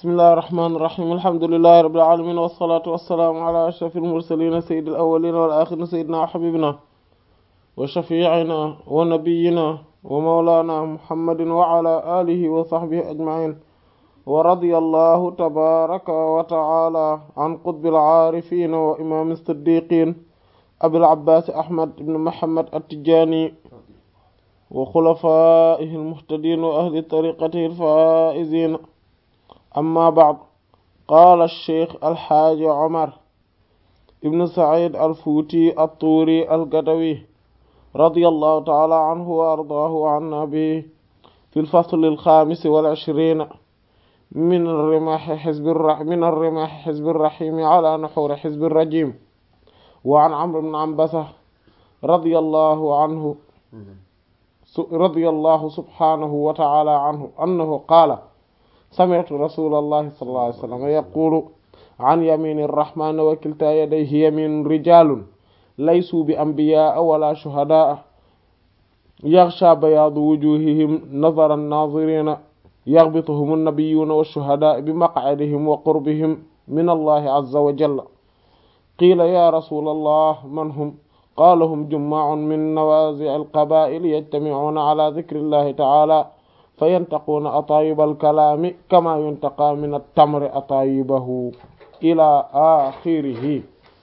bismillahi rahmaani rahiim alhamdulillahi rabbil aalamiin wassalaatu wassalaamu ala ashrafil mursaliin sayyidil awwaliina wal aaxiriina sayyidinaa wa habiibinaa wa shafii'inaa wa nabiyyinaa wa mawlaanaa muhammadin wa ala aalihi wa sahbihi ajma'iin wa radiyallahu tabaaraka wa ta'aalaa an qutbil aarifiin wa imaamil siddiiqiin abil abbaas ahmad ibn muhammad at-tijaani wa xulafaa'ihil muhtadiin wa ahli tariiqatihil faa'iziin amma ba'd qaala sheikh alxaaji Omar ibn Saïd al-Fuuti at-Tuuri al-Gadawi radiyallahu ta'ala anhu wa ardaahu wa annaa bihi fil fasli al-xaamis wal ishriin min rimaahi hizbi min rimaahi hizbi rahiim ala nuhuuri hizbi rajiim wa an Amr ibn Anbasa radiyallahu anhu radiyallahu subhaanahu wa ta'ala anhu annahu qaala sami'tu rasulallahi sallallahu alayhi wa sallam yaqulu an yamini rrahmani wa kilta yadayhi yaminun rijalun laysu bi anbiyaa wala shuhadaa yaghsha bayaadu wujuhihim nazara an-nazirina yaghbituhum an-nabiyyuna wash-shuhadaa bi maq'adihim wa qurbihim min allahi azza wa jalla qiila ya rasulallah man hum qaala hum jummaa'un min nawaazi' al-qabaa'il yajtami'una ala dhikri llahi ta'ala fa yantaquuna ataayibal kalaami kama yuntaqaa min at-tamri ataayibahu ila axirihi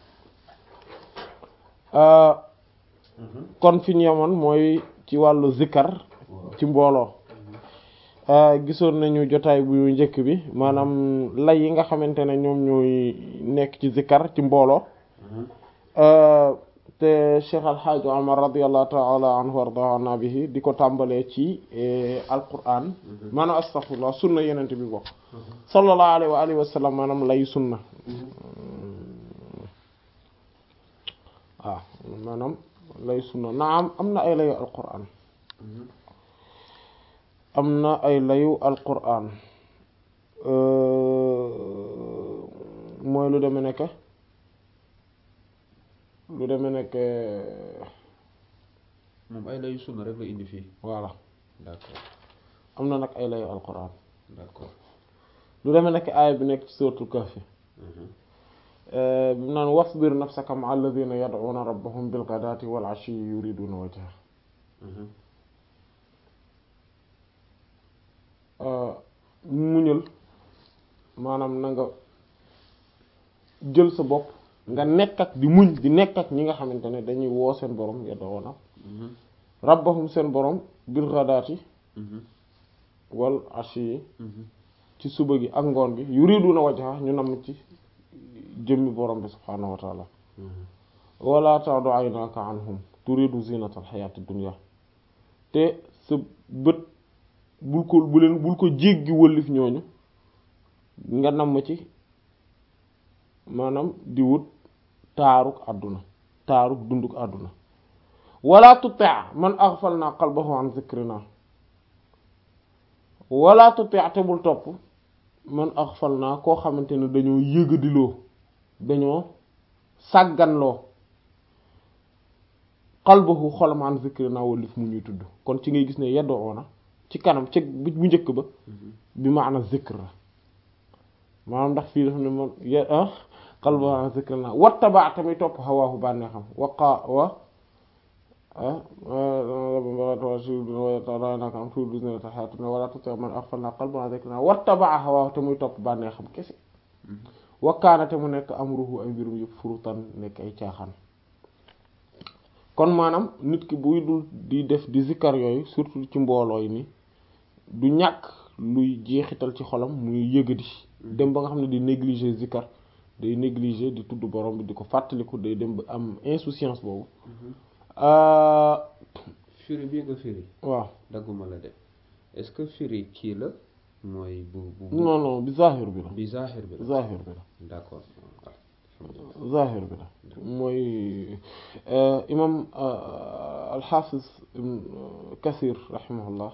kon fi ñu yemoon mooy ci wàllu zikkar ci mbooloo gisoon nañu jotaay bu njëkk bi maanaam lay yi nga xamante ne ñoom ñooy nekk ci zikkar ci mbooloo te Cheikh Alxaaji Omar radiallahu taala anhu warda anna bihi di ko tàmbalee ci alquran maanaam astaghfirullah sunna yenente bi bokk sallallahu alayhi wa alihi wa sallam maanaam lay sunna waaw maanaam lay sunna naam am na ay layu alquran am na ay layu alquran mooy lu deme nekk lu demee nekk moom ay layu sunna rek la indi fii voilà d'accord am na nag ay layu alquran d'accord lu demee nekk aaya bi nekk ci suratul kahfi bi mu naan wasbir nafsaka ma'a alladhina yad'una rabbahum bil ghadati wal 'ashiyyi yuriduna wajha muñal maanaam na nga jël sa bopp nga nekk ak di muñ di nekk ak ñi nga xamante ne dañuy woo seen borom yad'una rabbahum seen borom bil ghadati wal 'ashiyyi ci suba gi ak ngoon gi yuriduna wajha ñu namm ci jëmmi borom bi subhaanahu wa taala wala ta'du aynaka anhum turidu zinatal hayatid dunya te sa bët bul ko bu leen bul ko jéggi wëllif ñooñu nga namm ci maanaam di wut taaruk àdduna taaruk dunduk àdduna wala tuti' man aghfalna qalbahu an dhikrina wala tuti' te bul topp man aghfalna koo xamante ne dañoo yëgadiloo dañoo sàgganloo qalbahu xolam an zikrina walif mu ñuy tudd kon ci ngay gis ne yeddoo na ci kanam ci bu njëkk ba bi maana zikr la maanaam ndax fii daf ne man ye qalbahu an zikrina wattaba tamit topp hawaahu bànneexam waqa wa wala tuti man aghfalna qalbahu an zikrina wattaba hawaahu te muy topp bànneexam kese wakkaanate mu nekk amruhu ay mbirum yëpp furutan nekk ay caaxaan kon maanaam nit ki buy dul di def di zikkar yooyu surtout ci mbooloo yi ni du ñàkk luy jeexital ci xolam muy yëgadi dem ba nga xam ne di négliger zikkar day négliger di tudd borom bi di ko fàttaliku day dem ba am insouciance boobu firi bii nga firi waaw dagguma la de est-ce que firi kii la mooy bu bu non non bi zahir bi la bi zahir bi la zahir bi la d'accord zahir bi la mooy imam alxaafis ibn kasir rahimahullah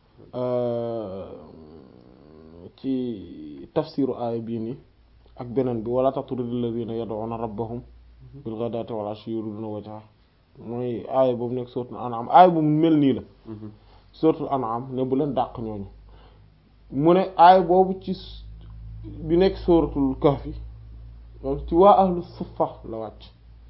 ci tafsiru aaya bii nii ak beneen bi wala tatrudi alladhina yad'una rabbahum bil ghadati wal 'ashiyyi yuriduna wajha mooy aaya boobu nekk suratul an'am aaya boobu mel nii la suratul an'am ne bu leen dàq ñooñu mu ne aaya boobu ci bi nekk sóoratul kahfi moom ci waa ahlu suffa la wàcc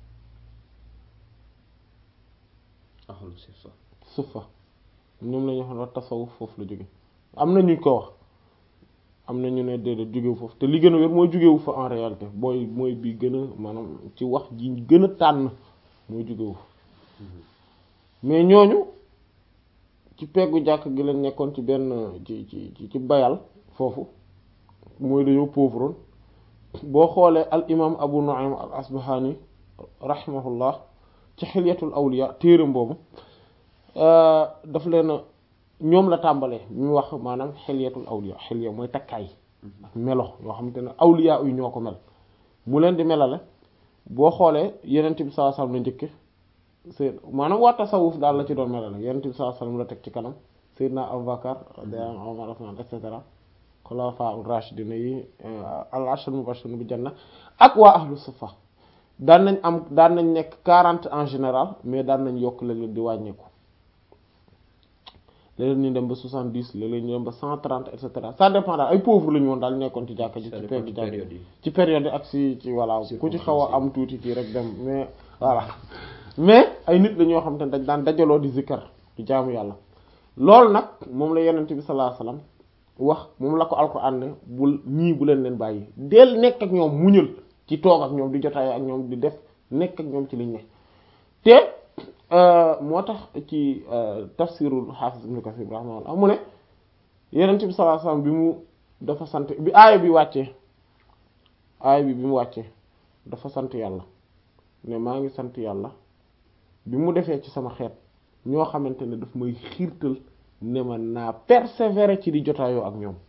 ahlu suffa suffa ñoom la ñu wax ne tasawuf foofu la jóge am na ñu ko wax am na ñu ne déedéet jógewu foofu te li gën a wér mooy jógewu fa en réalité booy mooy bi gën a maanaam ci wax ji gën a tànn mooy jógewu fa mais ñooñu ci peggu jàkk gi lañ nekkoon ci benn ci ci ci bayal foofu mooy dañoo pauvre boo xoolee al imam abu nu'aym al asbahani rahimahullah ci xilyatul awliya téeram boobu daf leen ñoom la tàmbalee ñu wax maanaam xilyatul awliya xilya mooy takkaay ak melo yoo xamante ne awliya yu ñoo ko mel mu leen di melale boo xoolee yenent bi sallallahu alayhi wasallam la njëkke sëy maanaam waa tasawuf daal la ci doon melale yenent bi sallallahu alayhi wasallam la teg ci kanam sayyidna Abubakar radiyallahu anhu Umar Usman et cetera xulafaa rashidina yi al ashar mubashirun bi janna ak waa ahlu suffa daan nañ am daan nañ nekk quarante en général mais daan nañ yokk léeg-léeg di wàññeeku léeg-léeg ñu dem ba soixante dix léeg-léeg ñu dem ba cent trente et cetera ça dépend daal ay pauvre la ñu woon daal nekkoon ci jàkka ji ci pegg jàkka ji ci période yi ak si ci voilà ku ci xaw a am tuuti kii rek dem mais voilà mais ay nit la ñoo xam te ne dañ daan dajaloo di zikkar di jaamu yàlla loolu nag moom la yenente bi sallallahu alayhi wasallam wax moom la ko alquran ne bul ñii bu leen leen bàyyi del nekk ak ñoom muñal ci toog ak ñoom di jotaay ak ñoom di def nekk ak ñoom ci liñ ne te moo tax ci tafsirul hafiz ibn kathir rahimahullah mu ne yenent bi sallallahu alayhi wasallam bi mu dafa sant bi aaya bi wàccee aaya bi bi mu wàccee dafa sant yàlla ne maa ngi sant yàlla bi mu defee ci sama xeet ñoo xamante ne daf may xiirtal ne ma naa persévérer ci di jotaayoo ak ñoom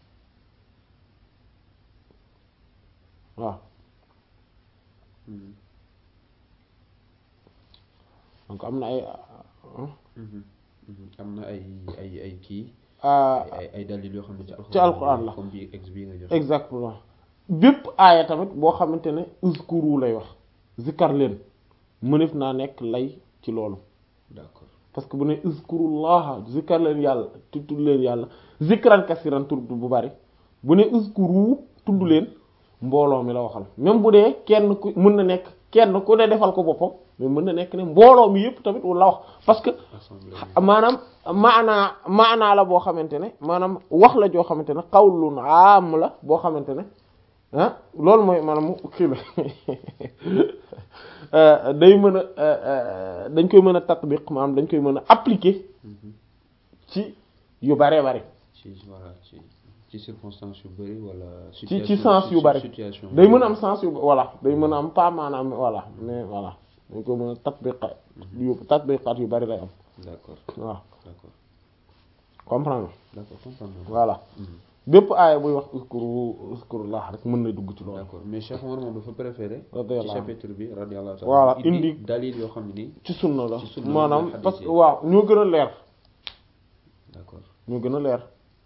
waaw donc am na ay am na ay ay ay kii ah ay ay dalil yoo xam ne ci alquran la comme bi ex bi nga jox exactement bépp aaya tamit boo xamante ne uzkuru lay wax zikkar leen mënef naa nekk lay ci loolu d'accord parce que bu ne uzkurullaha zikkar leen yàlla tudd leen yàlla zikran kasiran tudd bu bari bu ne uzkuru tudd leen mbooloo mi la waxal même bu dee kenn ku mën na nekk kenn ku ne defal ko boppam mais mën na nekk ne mbooloo mi yëpp tamit la wax parce que assemblée maanaam maanaa maanaa la boo xamante ne maanaam wax la joo xamante ne xawlun am la boo xamante ne ah loolu mooy maanaam kii la day mën a dañ koy mën a tatbiq maanaam dañ koy mën a appliquer ci yu bare bare ci voilà ci ci circonstance yu bari wala ci situation ci sens yu bari situation day mën a am sens yu voilà day mën a am pas maanaam voilà mais voilà dañ koy mën a tatbiqa yu tatbiqaat yu bari lay am d'accord waaw d'accord comprendre nga d'accord comprendre naa. voilà Mhm. bépp aaya buy wax uskuru uskurullah rek mën na dugg ci loolu d'accord mais Cheikh Omar moom dafa préféré ci radiyallahu anhu chapitre bi radiyallahu ta'ala Voilà, indi indi- dalil yoo xam ne nii ci sunna la ci sunna maanaam la parce que hadith yi. waaw ñoo gën a leer d'accord ñoo gën a leer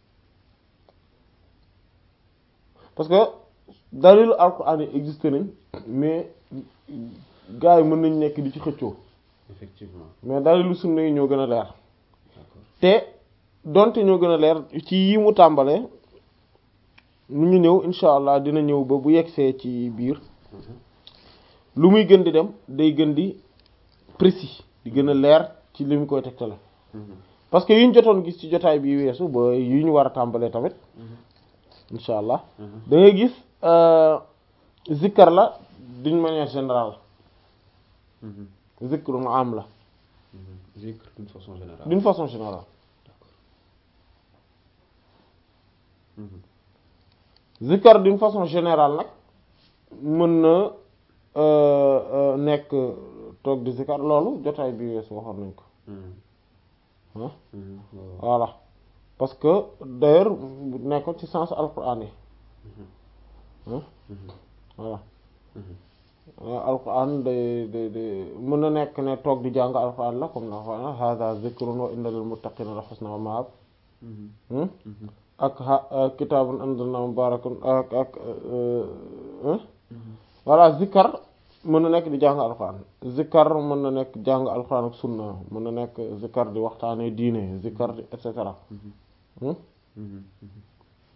parce que dalilu alquran yi existé nañ mais gars yi mën nañ nekk di ci xëccoo effectivement mais dalilu sunna yi ñoo gën a leer d'accord te donte ñoo gën a leer ci yi mu tàmbalee mu ñu ñëw insha allah dina ñëw ba bu yegsee ci biir Mhm. lu muy gën di dem day gën di précis di gën a leer ci li mu koy tegtale Mhm. parce que yi ñu jotoon gis ci jotaay bi weesu ba yi ñu war a tàmbalee tamit Mhm. insha allah Mhm. da ngay gis euh, zikkar la d'une manière générale Mhm. zikrun am la Mhm. zikr d'une façon générale d'une façon générale Mhm. zikkar d'une façon générale nag mën na euh, euh, nekk toog di zikkar loolu jotaay bi weesu waxoon nañ ko Mhm. ah Mhm. waaw. voilà parce que d'ailleurs nekkoon ci sens alquran yi ah Mhm. voilà Mhm. Euh, alquran day day day mën na nekk ne toog di jàng alquran la comme na wax hada zikrun wa inna lil muttaqina la husna ma'ab Mhm. hmm? Mhm. ak ha kitaabun anzalnahu mubarakun ak ak euh, hein? Mhm. voilà zikkar mën na nekk di jàng alquran zikkar mën na nekk jàng alquran ak sunna mën na nekk zikkar di waxtaanee diine zikkar di et cetera Mhm. hmm? Mhm. Mhm.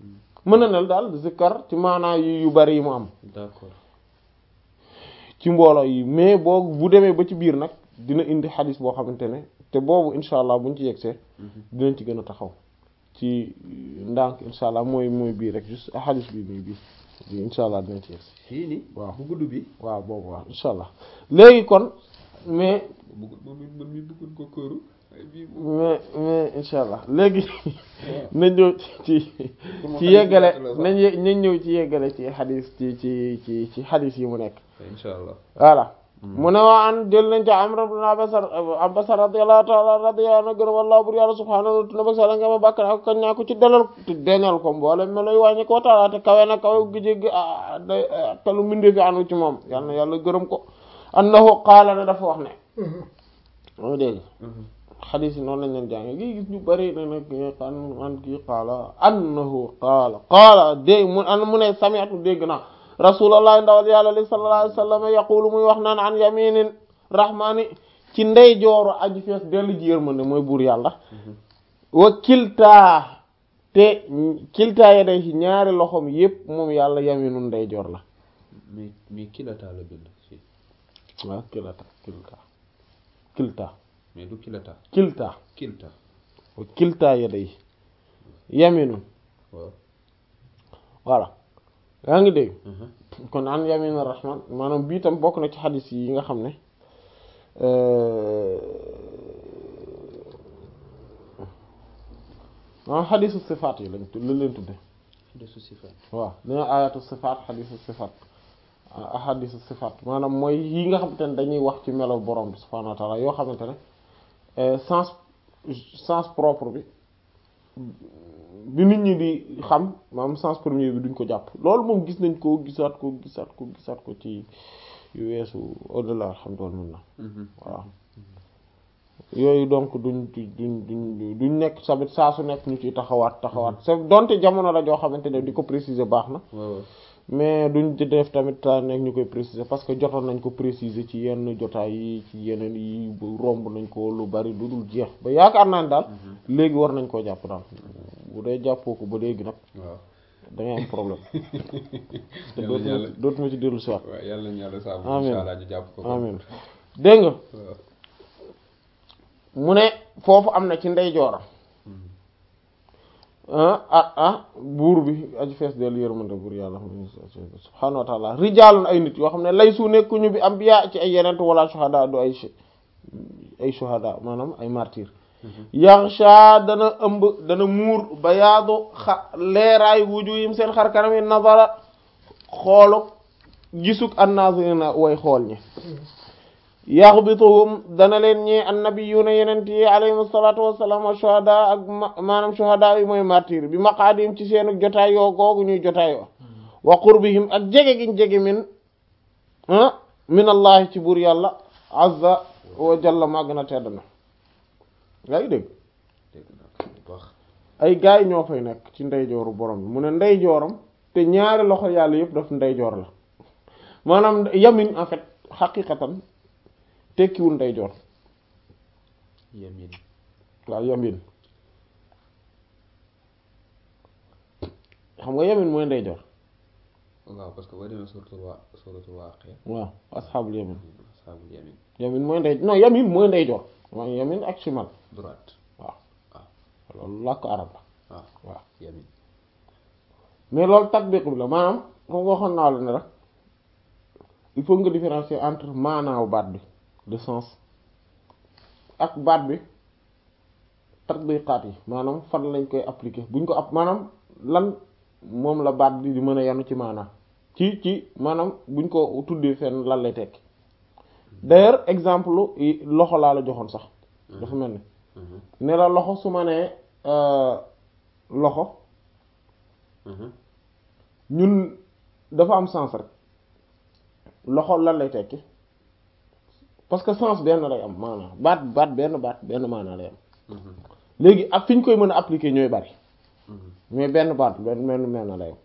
mën na ne daal zikkar ci maanaa yu yu bari yi mu am d'accord ci mbooloo yi mais boo bu demee ba ci biir nag dina indi xadis boo xamante ne te boobu incha allah buñ ci yegsee dinañ ci gën a taxaw ci ndànk incha allah mooy mooy bii rek juste xadis bi muy bii bi incha allah dinañ ci yegsi fii nii waaw bu gudd bi waaw boobu waaw incha allah léegi kon mais bëgg moom it man mi bëggoon ko këru ay bii mais mais incha allah léegi nañ ñëw ci ci yeggale nañ ye- nañ ñëw ci yeggale ci xadis ci ci ci ci xadis yi mu nekk insha allah voilà mu ne waa an jël nañ ca Amr ibn Abasa Abasa radiyallahu ta'ala radiyallahu anhu gërëm wallahu bur yàlla subhaanahu wa ta'ala sala nga ma bàkk ak kañ naa ko ci dalal te deñal ko mboole me lay wàññi ko taala te kawe na kawe gi jéggi te lu mindee fi anu ci moom yal na yàlla gërëm ko annahu qaala ne dafa wax ne moo dégg xadiis yi noonu lañ leen jànge ngi gis ñu bari ne nag an an kii qaala annahu qaala qaala dégg mu an mu ne sami'tu dégg naa rasulullah ndawal yàlla li sallallahu alayhi wasallam yaqulu muy wax naan an yaminin rahmani ci ndey jooru aji fees dellu ji yërmande mooy buur yàlla wa kiltaa te kiltaa ya day ci ñaari loxoom yépp moom yàlla yaminu ndey joor la mais mais kilata la bind si waaw kilata kilta kilta mais du kilata kilta kilta wa kiltaa ya day yaminu waaw voilà yaa ngi dégg kon an yamin rahman maanaam bii tam bokk na ci xadis yi nga xam ne maanaam xadisu sifaat yi lañ lañ leen tudde xadisu sifaat waaw dina ayatu sifaat xadisu sifaat xadisu sifaat maanaam mooy yi nga xamante ne dañuy wax ci melo borom bi subhaanahu wa taala yoo xamante ne sens sens propre bi bi nit ñi di xam maanaam sens premier bi duñ ko jàpp loolu moom gis nañ ko gisaat ko gisaat ko gisaat ko ci yu weesu au-delà alhamdulillah voilà yooyu donc duñ duñ duñ duñ nekk tamit saa su nekk ñu ciy taxawaat taxawaat c'est donte jamono la joo xamante ne di ko préciser baax na waaw mais duñ ci def tamit taa nekk ñu koy préciser parce que jotoon nañ ko préciser ci yenn jotaay yi ci yeneen yi romb nañ ko lu bari lu dul jeex ba yaakaar naa ne daal léegi war nañ koo jàpp daal bu dee jàppoo ko ba léegi nag waaw da ngay am problème te yàlla dootuma yàlla dootuma ci dellu si waat waaw yàlla nañu yàlla saabu Amiin. insha allah ñu jàpp ko amin dégg nga waaw mu ne foofu am na ci ndeyjooram ah ah ah buur bi aji fees dellu yërmande buur yàlla subhaanahu wa taala rijaalun ay nit yoo xam ne lay su nekkuñu bi ambiya ci ay yenent wala shuhada du ay sh- ay shuhada maanaam ay martyr yaxsha dana ëmb dana muur bayaadu xa leeraay wujuhim seen xar kanam yi nazara xooluk gisuk annazirina way xool ñi yaxbituhum dana leen ñee annabiyuna yenent yi alayhim salaatu wassalaam wa shuhada ak ma- maanaam shuhada yi mooy martyr bi maqaadim ci seen jotaay yoo googu ñuy jotaay yoo wa qurbihim ak jege giñ jege min ah min allahi ci buur yàlla azza wa jalla màgg na tedd na yaa ngi dégg dégg naa ko bu baax ay gaay ñoo fay nekk ci ndeyjooru borom bi mu ne ndeyjooram te ñaari loxo yàlla yëpp daf ndeyjoor la maanaam yamin en fait xaqiqatan tekkiwul ndeyjoor yamin waaw yamin xam nga yamin mooy ndeyjoor waaw parce que boo demee suratul waa suratul waaqia waaw asxaabul yamin ashaabul yamin yamin mooy ndey non yamin mooy ndeyjoor mooy yamin ak shimal droite waaw loolu làkk arab la waaw waaw yamin mais loolu tatbiq bi la maanaam comme nga waxoon naa la ne rek il faut nga différencier entre maanaaw baat bi de sens ak baat bi tatbiqaat yi maanaam fan lañ koy appliquer buñ ko app maanaam lan moom la baat bi di mën a yanu ci maanaam ci ci maanaam buñ ko tuddee fenn lan lay tekki d'ailleurs exemple yi loxo laa la joxoon sax dafa mel ni ne la loxo su ma nee euh, loxo ñun dafa am sens rek loxo lan lay tekki parce que sens benn lay am maanaam baat baat benn baat benn maanaa lay am léegi ak fi ñu koy mën a appliquer ñooy bari mais benn baat benn benn maanaa lay am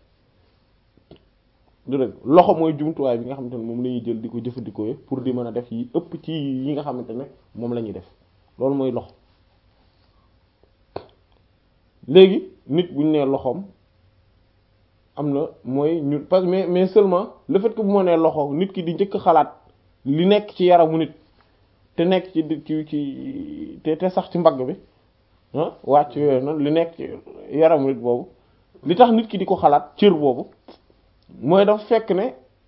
du dëgg loxo mooy jumtuwaay bi nga xamante ne moom la ñuy jël di ko jëfandikoo pour di mën a def yi ëpp ci yi nga xamante ne moom la ñuy def loolu mooy loxo léegi nit bu ñu nee loxoom am na mooy ñun parce que mais mais seulement le fait que bu ma nee loxo nit ki di njëkk xalaat li nekk ci yaramu nit te nekk ci ci ci te te sax ci mbagg bi ah wàcc yooyu noonu li nekk ci yaramu nit boobu li tax nit ki di ko xalaat cër boobu mooy dafa fekk ne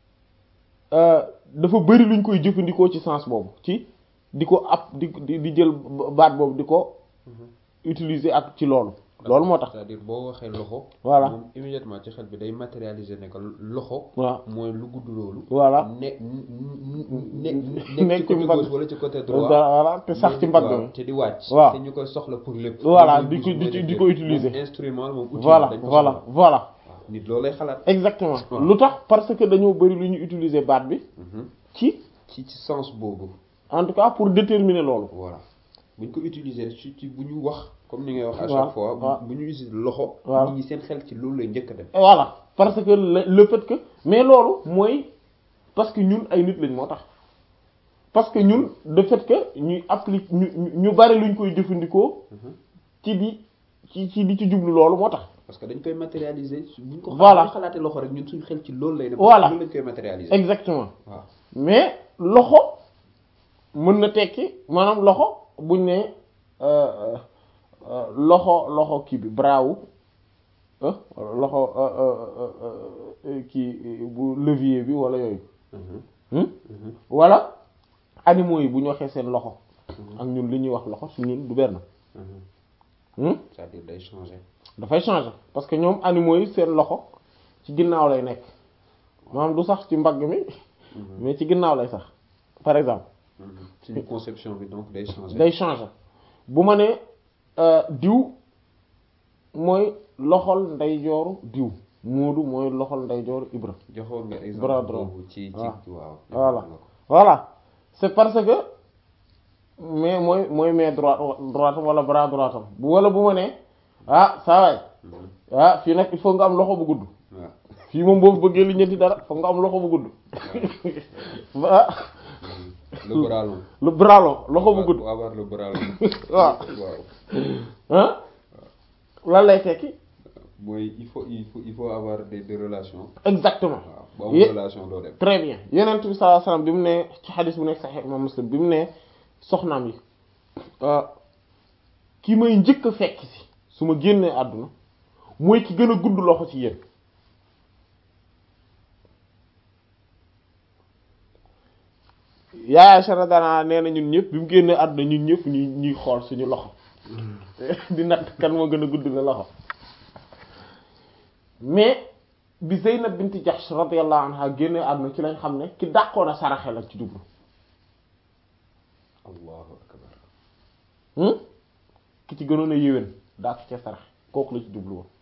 dafa bari luñ koy jëfandikoo ci sens boobu ci di ko ab di di jël baat boobu di ko utiliser ak ci loolu loolu moo tax c'est-à-dire boo waxee loxo voilà moom immédiatement ci xel bi day matérialiser ne que loxo waaw mooy lu gudd loolu voilà ne ne nekk nekk ci ci côté mbagg. gauche wala ci côté droit voilà te sax ci mbagg waaw mi te di wàcc waaw. te ñu koy soxla pour lépp Voilà, Mooy di ko- mooy di- def di lépp. ko utiliser. Moom instrument la moom outil voilà dañ ko voilà soxla. voilà waaw nit loolu lay xalaat exactement Waaw. lu tax parce que dañoo bari lu ñu utiliser baat bi Mhm. ci ci ci sens boobu en tout cas pour déterminer loolu voilà bu ñu ko utiliser ci ci bu ñu wax comme ni ngay wax à Waaw, chaque fois waaw. bu ñu utiliser loxo Waaw. nit ñi seen xel ci loolu lay njëkk a dem Et voilà parce que le, le fait que mais loolu mooy parce que ñun ay nit lañ moo tax parce que ñun le fait que ñuy applique ñu ñu- ñu bari luñ koy jëfandikoo Mhm. ci di ci ci di ci jublu loolu moo tax parce que dañ koy matérialiser bu ñu ko Voilà. bu ñu xalaatee loxo rek ñun suñu xel ci loolu lay dem Voilà. loolu lañ koy matérialiser exactement waaw mais loxo mën na tekki maanaam loxo buñ ne euh, euh, loxo loxo kii bi braawu loxo euh, euh, euh, kii bu levier bi wala yooyu Mhm. hmm? Mhm. wala animaux yi bu ñu waxee seen loxo ak ñun li ñuy wax loxo su ñun du benn Mhm. hmm? c'est-à-dire day changer dafay changer parce que ñoom animaux yi seen loxo ci ginnaaw lay nekk maanaam du sax ci mbagg mi mais ci ginnaaw lay sax par exemple Mhm. suñu conception bi donc day changer day changer bu ma ne euh, diw mooy loxol ndeyjooru diw Moodu mooy loxol ndeyjooru Ibra joxoon nga Bras exemple droit. boobu ci ci waaw. waaw voilà joxoon nga ko. voilà c'est parce que mais mooy mooy main droite droite wala bras droite am bu wala bu ma ne ah saa waay Mhm. ah fii nag il faut nga am loxo bu gudd waaw fii moom boo bëggee li ñetti dara foog nga am loxo bu gudd ah le bras long le bras long loxo bu gudd Faut avoir le bras long waaw waaw ah lan lay tekki mooy il faut il faut il faut avoir des des relations exactement waaw boo Ye- am relation doo dem très bien yenent bi sallallahu alayhi wasallam bi mu ne ci xadis bu nekk Sahih Imam Muslim bi mu ne soxnaam yi ki may njëkk a fekk si su ma génnee àdduna mooy ki gën a gudd loxo ci yéen yaay Aisha radiyallahu anha nee na ñun ñëpp bi mu génnee àdduna ñun ñëpp ñuy ñuy xool suñu loxo di natt kan moo gën a gudd la loxo mais bi Zeynab binti Jahsh radiyallahu anha génnee àdduna ci lañ xam ne ki dàqoon a saraxe la ci jublu allahu akbar hmm ki ci gënoon a yéwén daa ko ca sarax kooku la ci jublu woon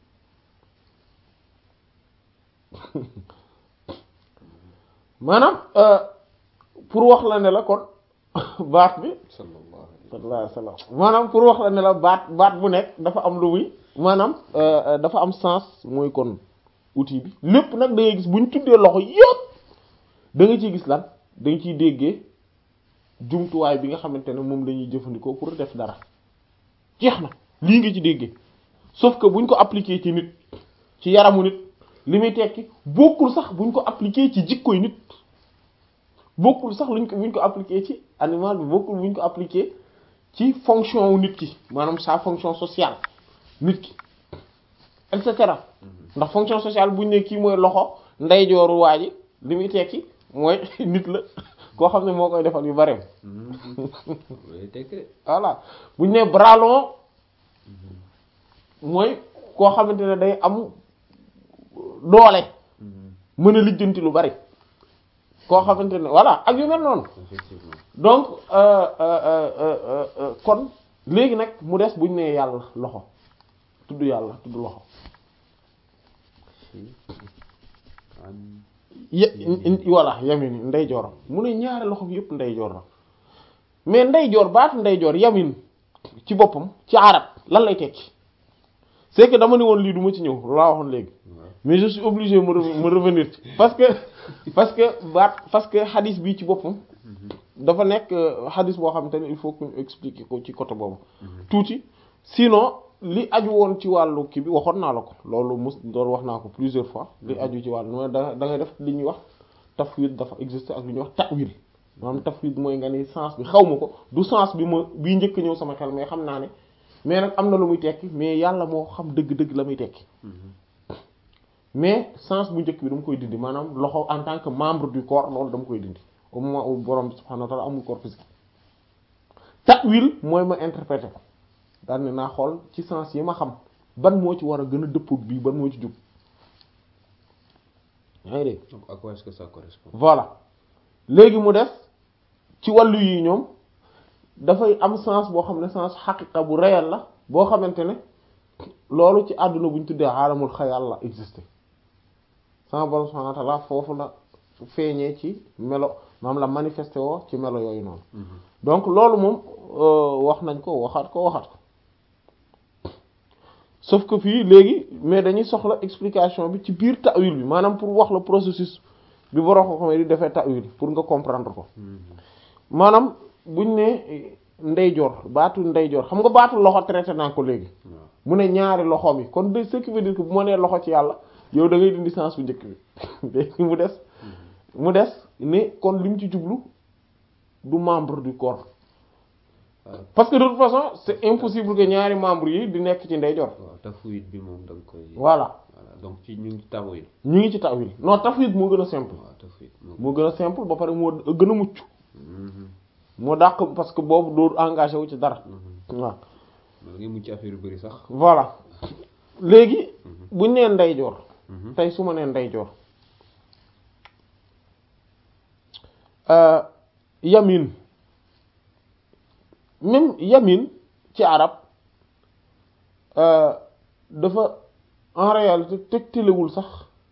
maanaam euh, pour wax la ne la kon baat bi sallallahu alayhi sallallahu alayhi wasallam maanaam pour wax la ne la baat baat bu nekk dafa am lu muy maanaam euh, euh, dafa am sens mooy kon outil bi lépp nag da ngay gis bu ñu tuddee loxo yëpp da nga ciy gis lan da nga ciy déggee jumtuwaay bi nga xamante ne moom la ñuy jëfandikoo pour def dara jeex na lii nga ci déggee sauf que buñ ko appliquer ci nit ci yaramu nit li muy tekki bokkul sax buñ ko appliquer ci jikkoy nit bokkul sax luñ ko buñ ko appliquer ci animal bi bokkul buñ ko appliquer ci fonction wu nit ki maanaam sa fonction sociale nit ki et cetera ndax fonction sociale buñ ne kii mooy loxo ndeyjooru waa ji li muy tekki mooy nit la koo xam ne moo koy defal yu bareem loolu tekki de voilà buñ ne bras long mooy koo xamante ne day am doole mën a lijjanti lu bari koo xamante ne voilà ak yu mel noonu effectivement donc euh, euh, euh, euh, euh, kon léegi nag mu des buñ nee yàlla loxo tudd yàlla tudd loxo an ye voilà yamin ndeyjoor mu ne ñaari loxo bi yëpp ndeyjoor la mais ndeyjoor baatu ndeyjoor yamin ci boppam ci arab lan lay tekki c'est que dama ne woon lii du ma ci ñëw laa waxoon léegi waaw mais je suis obligé me re- me revenir ci parce que parce que baat parce que hadith bi ci boppam dafa nekk euh, hadith boo xamante ne il faut que ñu expliquer ko ci côté boobu tuuti sinon li aju woon ci wàllu kii bi waxoon naa la ko loolu mus doon wax naa ko plusieurs fois li aju ci wàllu mooy da da ngay def li ñuy wax tafwid dafa exister ak li ñuy wax ta'wil maanaam tafwid mooy nga ni sens bi xaw ma ko du sens bi ma bii njëkk ñëw sama xel mais xam naa ne mais nag am na lu muy tekki mais yàlla moo xam dëgg-dëgg la muy tekki mais sens bu njëkk bi dama koy dindi maanaam loxo en tant que membre du corps loolu dama koy dindi au moment où borom bi subhanahu wa ta'ala amul corps physique ta'wil mooy ma interpréter ko daal ne naa xool ci sens yi ma xam ban moo ci war a gën a dëppoog bii ban moo ci jub yaa ngi dégg donc à quoi est-ce que ça correspond voilà léegi mu def ci wàllu yi ñoom dafay am sens boo xam ne sens xaqiqa bu réel la boo xamante ne loolu ci àdduna bu ñu tuddee aalamul xayal la existé sama borom subhanahu wa ta'ala foofu la feeñee ci melo maam la manifesté woo ci melo yooyu noonu donc loolu moom wax nañ ko waxaat ko waxaat ko sauf que fii léegi mais dañuy soxla explication bi ci biir ta'wil bi maanaam pour wax la processus bi borom ko xamee di defee ta'wil pour nga comprendre ko maanaam buñ ne ndeyjoor baatu ndeyjoor xam nga baatu loxo traité naa ko léegi mu ne ñaari loxoom yi kon de ce qui veut dire que bu ma nee loxo ci yàlla yow da ngay dindi sens bu njëkk bi léegi mu des mu des ne kon li mu ci jublu du membre du corps parce que de toute façon c'est impossible que ñaari membres yi di nekk ci ndeyjoor waaw tafwid bi moom da nga koy voilà voilà donc ci ñu ngi tawil ñu ngi ci ta'wil non tafwid moo gën a simple waaw tafwid moo gën a simple ba pare moo gën a mucc moo dàq parce que boobu doo engagé wu ci dara waaw da ngay mucc affaire yu bari sax voilà léegi buñ nee ndeyjoor tey su ma nee ndeyjoor yamin même yamin ci arab dafa en réalité tegtalewul sax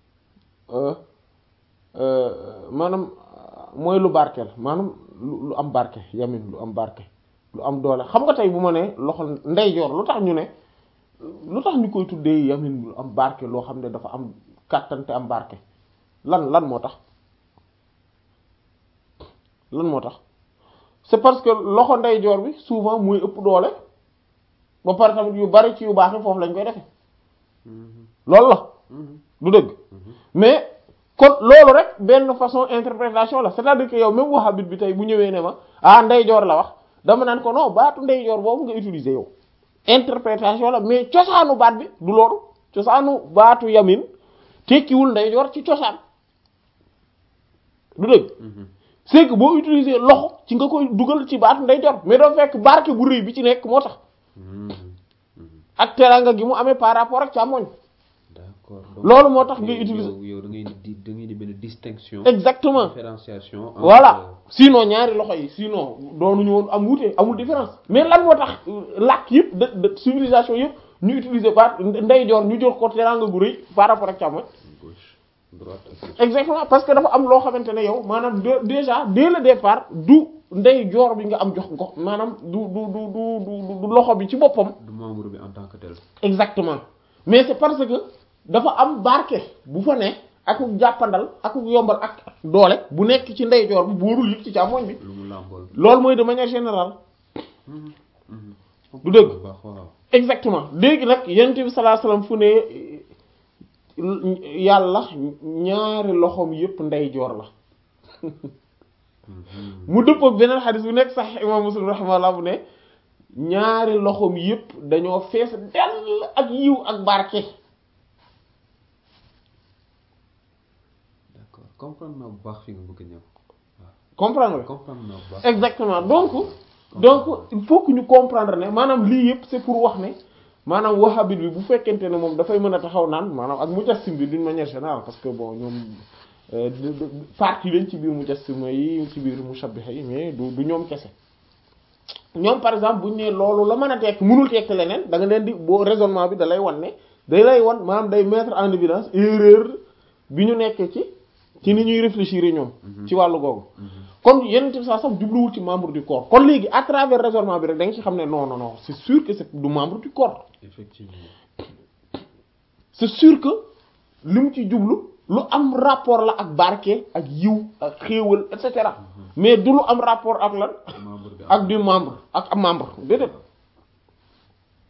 maanaam mooy lu barkeel maanaam lu lu am barke yamin lu am barke lu am doole xam nga tey bu ma ne loxo ndeyjoor lu tax ñu ne lu tax ñu koy tuddee yamin lu am barke loo xam ne dafa am kàttante am barke lan lan moo tax lan moo tax c'est parce que loxo ndeyjoor bi souvent mooy ëpp doole ba pare tamit yu bari ci yu baax yi foofu lañ koy defe loolu la du dëgg mais kon loolu rek benn façon interprétation la c'est-à-dire que yow même wahhabite bi tey bu ñëwee ne ma ah ndeyjoor la wax dama naan ko non baatu ndeyjoor boobu nga utiliser yow interprétation la mais cosaanu baat bi du loolu cosaanu baatu yamin tekkiwul ndeyjoor ci cosaan du dëgg c'est que boo utiliser loxo ci nga koy dugal ci baatu ndeyjoor mais doo fekk barke bu rëy bi ci nekk moo tax ak teraanga gi mu amee par rapport ak càmmoñ d'accord loolu moo tax ngay utiliser yow da ngay di da ngay di benn distinction exactement différenciation entre- voilà sinon ñaari loxo yi sinon doonuñu woon am wuute amul différence mais lan moo tax làkk yëpp de de civilisation yëpp ñu utiliser baat ndeyjoor ñu jox ko teraanga gu rëy par rapport ak càmmoñ gauche droite ak gauche. exactement parce que dafa am loo xamante ne yow maanaam de- déjà dès le départ du ndeyjoor bi nga am jox ko maanaam du du du du du du loxo bi ci boppam du membre bi en tant que tel exactement mais c'est parce que dafa am barke bu fa ne ak jàppandal ak yombal ak doole bu nekk ci ndeyjoor bi boorul yëpp ci càmmoñ bi lu mu làmbool loolu mooy de manière générale du dëgg bu baax waaw exactement léegi nag yonent bi sallallahu alayhi wasallam fu ne yàlla ñaari loxoom yëpp ndeyjoor la mu dëpp ak beneen xadis bu nekk sax imam muslim rahimahullah bu ne ñaari loxoom yëpp dañoo fees dell ak yiw ak barke d'accord comprendre naa bu baax fi nga bëgg a ñëw comprendre nga comprendre naa bu baax exactement donc donc il faut que ñu comprendre ne maanaam lii yëpp c'est pour wax ne maanaam wahhabite bi bu fekkente ne moom dafay mën a taxaw naan maanaam ak mujassim bi d'une manière générale parce que bon ñoom euh, de- de- partie lañ ci biir mujassima yi ci biir mushabbiha yi mais du du ñoom kese ñoom par exemple buñ ne loolu la mën a tekk mënul tekk leneen da nga leen di boo raisonnement bi da lay wan ne day lay wan maanaam day mettre en évidence erreur bi ñu nekkee ci ci ni ñuy réfléchir ñoom ci wàllu googu kon yeneen ci saa sax jubluwul ci membre du corps kon léegi à travers raisonnement bi rek da nga ci xam ne non non non c'est sûr que c'est du membre du corps effectivement c'est sûr que li mu ci jublu lu am rapport la ak barke ak yiw ak xéewal et cetera mais du lu am rapport ak lan membre bi ak du membre ak am membre déedéet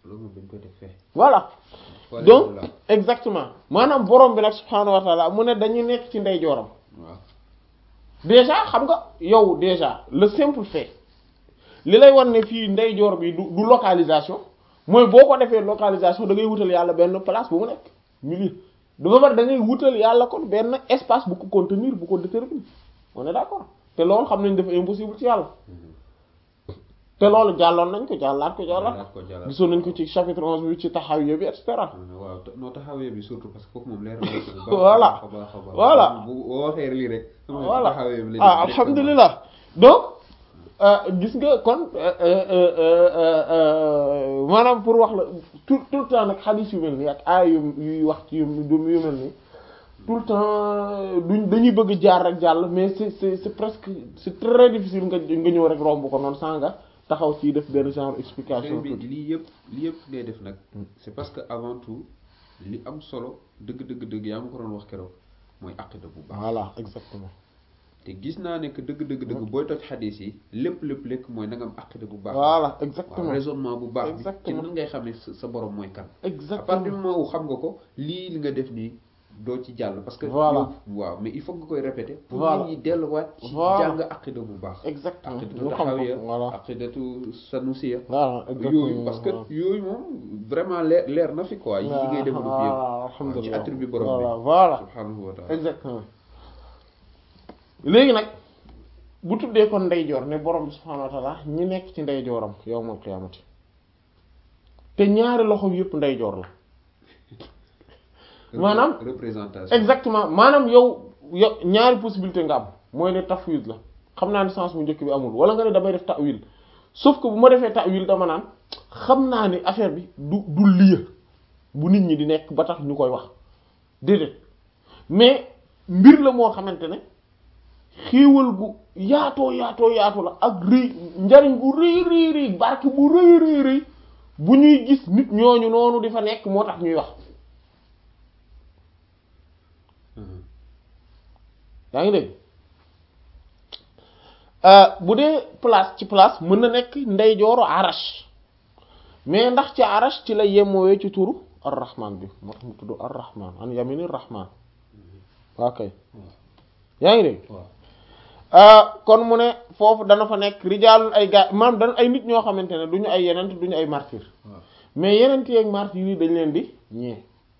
loolu moom dañ koy def fee voilà Wala donc la. exactement maanaam borom bi nag subhaanahu wa taala mu ne dañu nekk ci ndeyjooram waaw déjà xam nga yow déjà le simple fait li lay wan ne fii ndeyjoor bi du du localisation mooy boo ko defee localisation da ngay wutal yàlla benn place bu mu nekk milieu dafa bari da ngay wutal yàlla kon benn espace bu ko contenir bu ko déterminer on est d'accord te loolu xam nañ dafa impossible ci yàlla te loolu jàlloon nañ ko jàllaat ko jàllaat Jàllaat ko, jàllaat ko. gisoon nañ ko ci chapitre onze bi ci taxawiya bi et cetera waaw te- noo taxawee bi surtout parce que foofu moom leer na ko bu baax Voilà. a baax a baax Voilà. bu boo waxee lii rek voilà taxawee bi la ah directement. alhamdulilah donc euh, gis nga kon euh, euh, euh, euh, euh, maanaam pour wax la tout tout le temps nag xadiis yu mel nii ak aay yu yuy wax ci yu yu mel nii tout le temps duñ dañuy bëgg jaar rek jàll mais c'est c'est c'est presque c'est très difficile nga nga ñëw rek romb ko noonu sans nga taxaw ci def benn genre explication Sëñ bi tuuti. lii yëpp lii yëpp ngay def nag c'est parce que avant tout li am solo dëgg dëgg dëgg yaa ma ko doon wax keroog mooy aqida bu baax voilà exactement te gis naa ne que dëgg dëgg dëgg booy toj xadis yi lépp lépp lépp mooy na nga am aqida bu baax voilà waaw exactement raisonnement bu baax bi ci Exactement. nan ngay xam ne sa sa borom mooy kan à partir du exactement moment où xam nga ko lii li nga def nii doo ci jàll parce que Voilà. yow waaw mais il faut nga koy répéter pour Voilà. nit ñi delluwaat ci Voilà. jàng aqida bu baax exactement aqidatu ñu xam ko taxawiya voilà aqidatu sanusiya voilà yooyu parce que exactement. yooyu moom vraiment leer leer na fi quoi yi ngay développé voilà yëpp ci alhamdulilah attribut borom voilà bi voilà subhanahu wa taala exactement léegi nag bu tuddee kon ndeyjoor ne borom bi subhaanahu wa taala ñi nekk ci ndeyjooram yawmal qiyaamati te ñaari loxo yëpp ndeyjoor la maanaam représentation exactement maanaam yow yow ñaari possibilité nga am mooy ne tafwid la xam naa ne sens bu njëkk bi amul wala nga ne damay def ta'wil sauf que bu ma defee ta'wil dama naan xam naa ni affaire bi du du lieu bu nit ñi di nekk ba tax ñu koy wax déedéet mais mbir la moo xamante ne xéewal gu yaatoo yaatoo yaatu la ak rëy njariñ bu rëy rëy rëy barke bu rëy rëy rëy bu ñuy gis nit ñooñu noonu di fa nekk moo tax ñuy wax Mhm. yaa ngi dégg bu dee place ci place mën na nekk ndeyjooru arash mais ndax ci arash ci la yemoowee ci turu ar-rahman bi moo tax mu tudd ar-rahman an yamini rahman waa kay yaa ngi dégg waaw kon mu ne foofu dana fa nekk rijaalun ay gaa maam dana ay nit ñoo xamante ne du ñu ay yenent du ñu ay martyr waaw mais yenent yi ak martyr yi dañ leen di ñee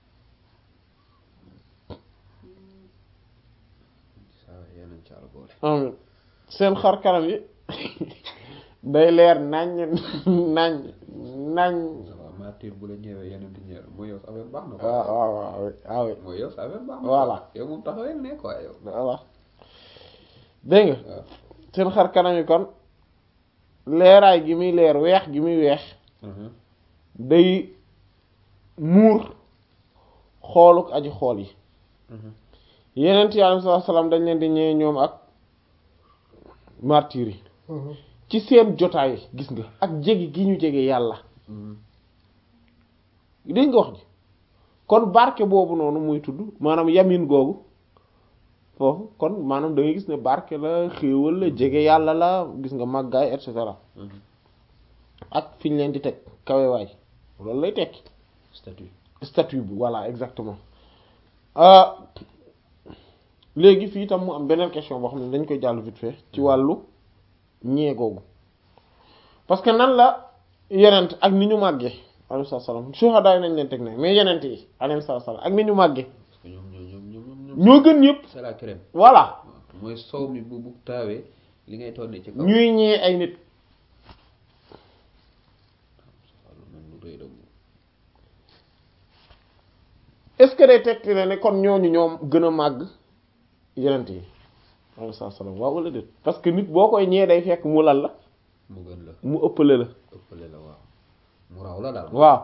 saa yeneen ci àll boole amin seen xar kanam yi day leer nañ nañ nañ waaw martyr bu la ñëwee yeneen di ñëwee mooy yow sa affaire baax na waaw waaw waaw waaw mooy yow sa affaire baax na Voilà. yow moom taxawee ne quoi yow voilà dégg nga waaw seen xar kanam yi kon leeraay gi muy leer weex gi muy weex Mhm. day muur xooluk aji xool yi Mhm. yeneen yi alayhi salaam dañ leen di ñëwee ñoom ak martyr yi ci seen jotaay gis nga ak jege gi ñu jege yàlla Mhm. dégg nga wax ji kon barke boobu noonu muy tudd maanaam yamin googu foofu kon maanaam da ngay gis ne barke la xéewal la jege yàlla la gis nga màggaay et cetera Mhm. ak fi ñu leen di teg kawewaay loolu lay tekki statut statut bi voilà exactement ah léegi fii tam mu am beneen question boo xam ne dañ koy jàll vite fait ci wàllu ñee googu parce que nan la yenent ak ni ñu màggee alayhi salaam shuhada yi nañ leen teg ne mais yenent yi alayhi salaam ak ni ñu màggee parce que ñoom ñoo ñoom ñoom ñoom ñoo gën ñëpp c'est la crème voilà waaw mooy sow mi bu bu taawee li ngay tonne ci kaw ñuy ñee ay nit waaw lu mel lu rëy la moom. est-ce que day tekki ne ne kon ñooñu ñoom gën a màgg yenent yi alayhi salaam waaw wala déet parce que nit boo koy ñee day fekk mu lal la mu gën la mu ëppale la ëppale la waaw mu raw la daal waaw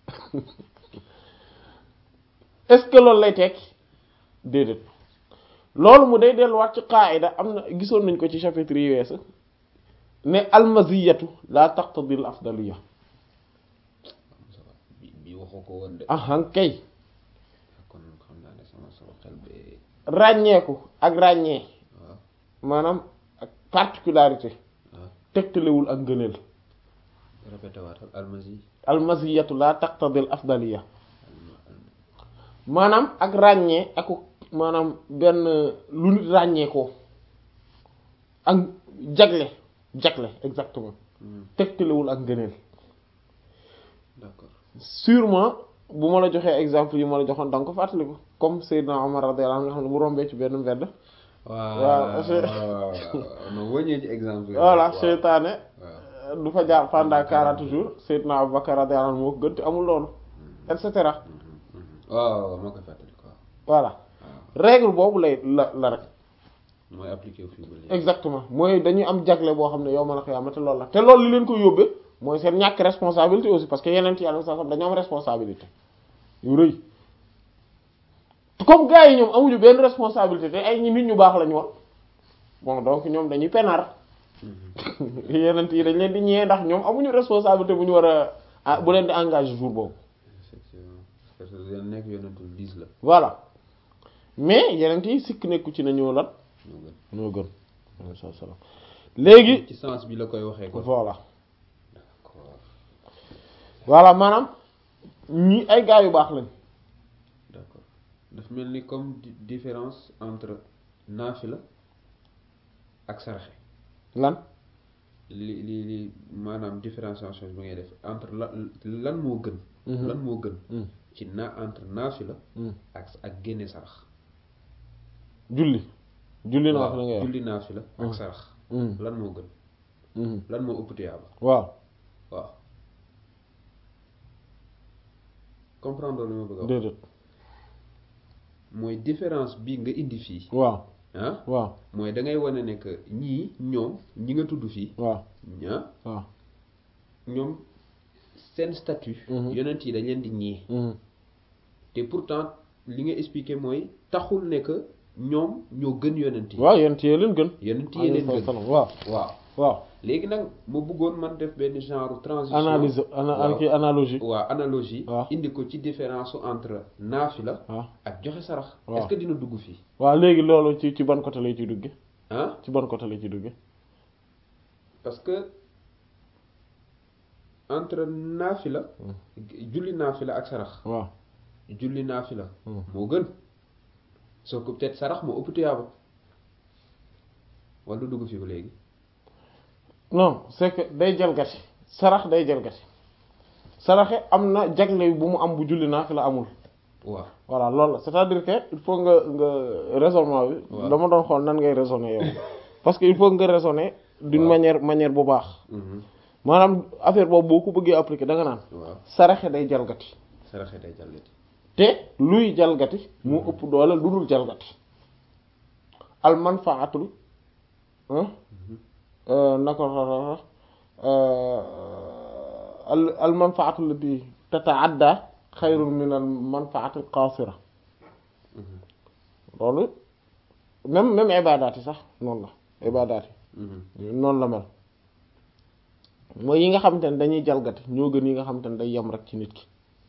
est-ce que loolu lay tekki déedéet loolu mu day delluwaat ci qaayida am na gisoon nañ ko ci chapitre yi weesu ne almaziyatu la taqtadi al afdaliya bi bi waxoo ko woon de ahan kay kon xam naa ne sama sama xel bee ràññeeku ak ràññee waaw maanaam ak particularité waaw tegtalewul ak ngëneel répété waatal almasi al maziyatu la taqtadi al afdaliya maanaam ak ràññee ak maanaam benn lu nit ràññee ko ak jagle jagle exactement tegtalewul ak ngëneel d'accord sûrement bu ma la joxee exemple yi ma la joxoon da nga ko fàttaliku comme Seydina Omar radiyallahu anhu nga xam ne bu rombee ci benn mbedd waaw waaw, waaw non boo ñëwee ci exemple yi voilà waaw. seytaane waaw du fa jaar pendant quarante jours Seydina Abubakar radiyallahu anhu moo ko gën te amul loolu et cetera waaw moo koy fàttali quoi voilà waaw règle boobu lay la la rek mooy appliqué wu fii ba léegi exactement mooy dañuy am jagle boo xam ne yow mën a xiyaama te loolu la te loolu li leen ko yóbbee mooy seen ñàkk responsabilité aussi parce que yeneen ci yàlla sax dañoo am responsabilité yu rëy comme gars yi ñoom amuñu benn responsabilité te ay ñi nit ñu baax lañu woon bon donc ñoom dañuy penar yeneen yi dañ leen di ñëwee ndax ñoom amuñu responsabilité bu ñu war a ah bu leen di engagé jour boobu effectivement parce que yéen nekk yonentul dix la voilà mais yeneen yi sikk nekku ci nañoo lan ñoo gën ñoo gën alayhi salaam léegi ci sens bi la koy waxee kon voilà d'accord voilà maanaam ñi ay gaa yu baax lañ d'accord daf mel ni comme di- différence entre naafila ak saraxe lan li li li maanaam différenciation bi ngay def entre lan lan moo gën Mhm. lan moo gën Mm, ci na entre naafila mm. ak ak génne sarax julli julli naa waaw fi la ngay wax julli naafila ak Mm. sarax Mm, lan moo gën mm. lan moo ëpp tuyaaba waaw waaw comprendre li ma bëgg a wax déedéet mooy différence bi nga indi fii waaw ah waaw mooy da ngay wane ne que ñii ñoom ñi nga tudd fii waaw ah waaw ñoom seen statut Mhm. yonent yi dañ leen di ñii mm. te pourtant li nga expliqué mooy taxul ne que ñoom ñoo gën yonent yi waaw yéen téye leen gën yonent yi leen alayhi gën salaam waaw waaw waaw léegi nag ma bëggoon man def benn genre transition analyse ana waaw. kii analogie waaw analogie waaw. indi ko ci différence entre naafila waaw ak joxe sarax waaw. est-ce que dina dugg fii waaw léegi loolu ci ci ban côté lay ciy dugge ah ci ban côté lay ciy dugge parce que entre naafila julli naafila ak sarax waaw julli naafila Hmm. moo gën soo ko peut-être sarax moo ëpp tuyaaba wala du dugg fii ba léegi non c'est que day jalgati sarax day jalgati saraxe am na jagle bu mu am bu julli naa fi la amul waaw voilà loolu la c'est-à-dire que il faut nga nga raisonnement bi waaw. dama doon xool nan ngay raisonner yow parce que il faut nga raisonner d'une waaw. manière manière bu baax Mhm. maanaam affaire boobu boo ko bëggee appliquer da nga naan waaw saraxe day jalgati saraxe day jàllati te luy jalgati mu ëpp doole lu dul jalgati al manfaatul ah naka la al al manfaatu allati tataadda xayrun min al manfaati al qaasira loolu même même ibadaat yi sax noonu la ibadaat Mhm. yi noonu la mel mooy yi nga xamante ne dañuy jalgati ñoo gën yi nga xamante ne day yem rek ci nit ki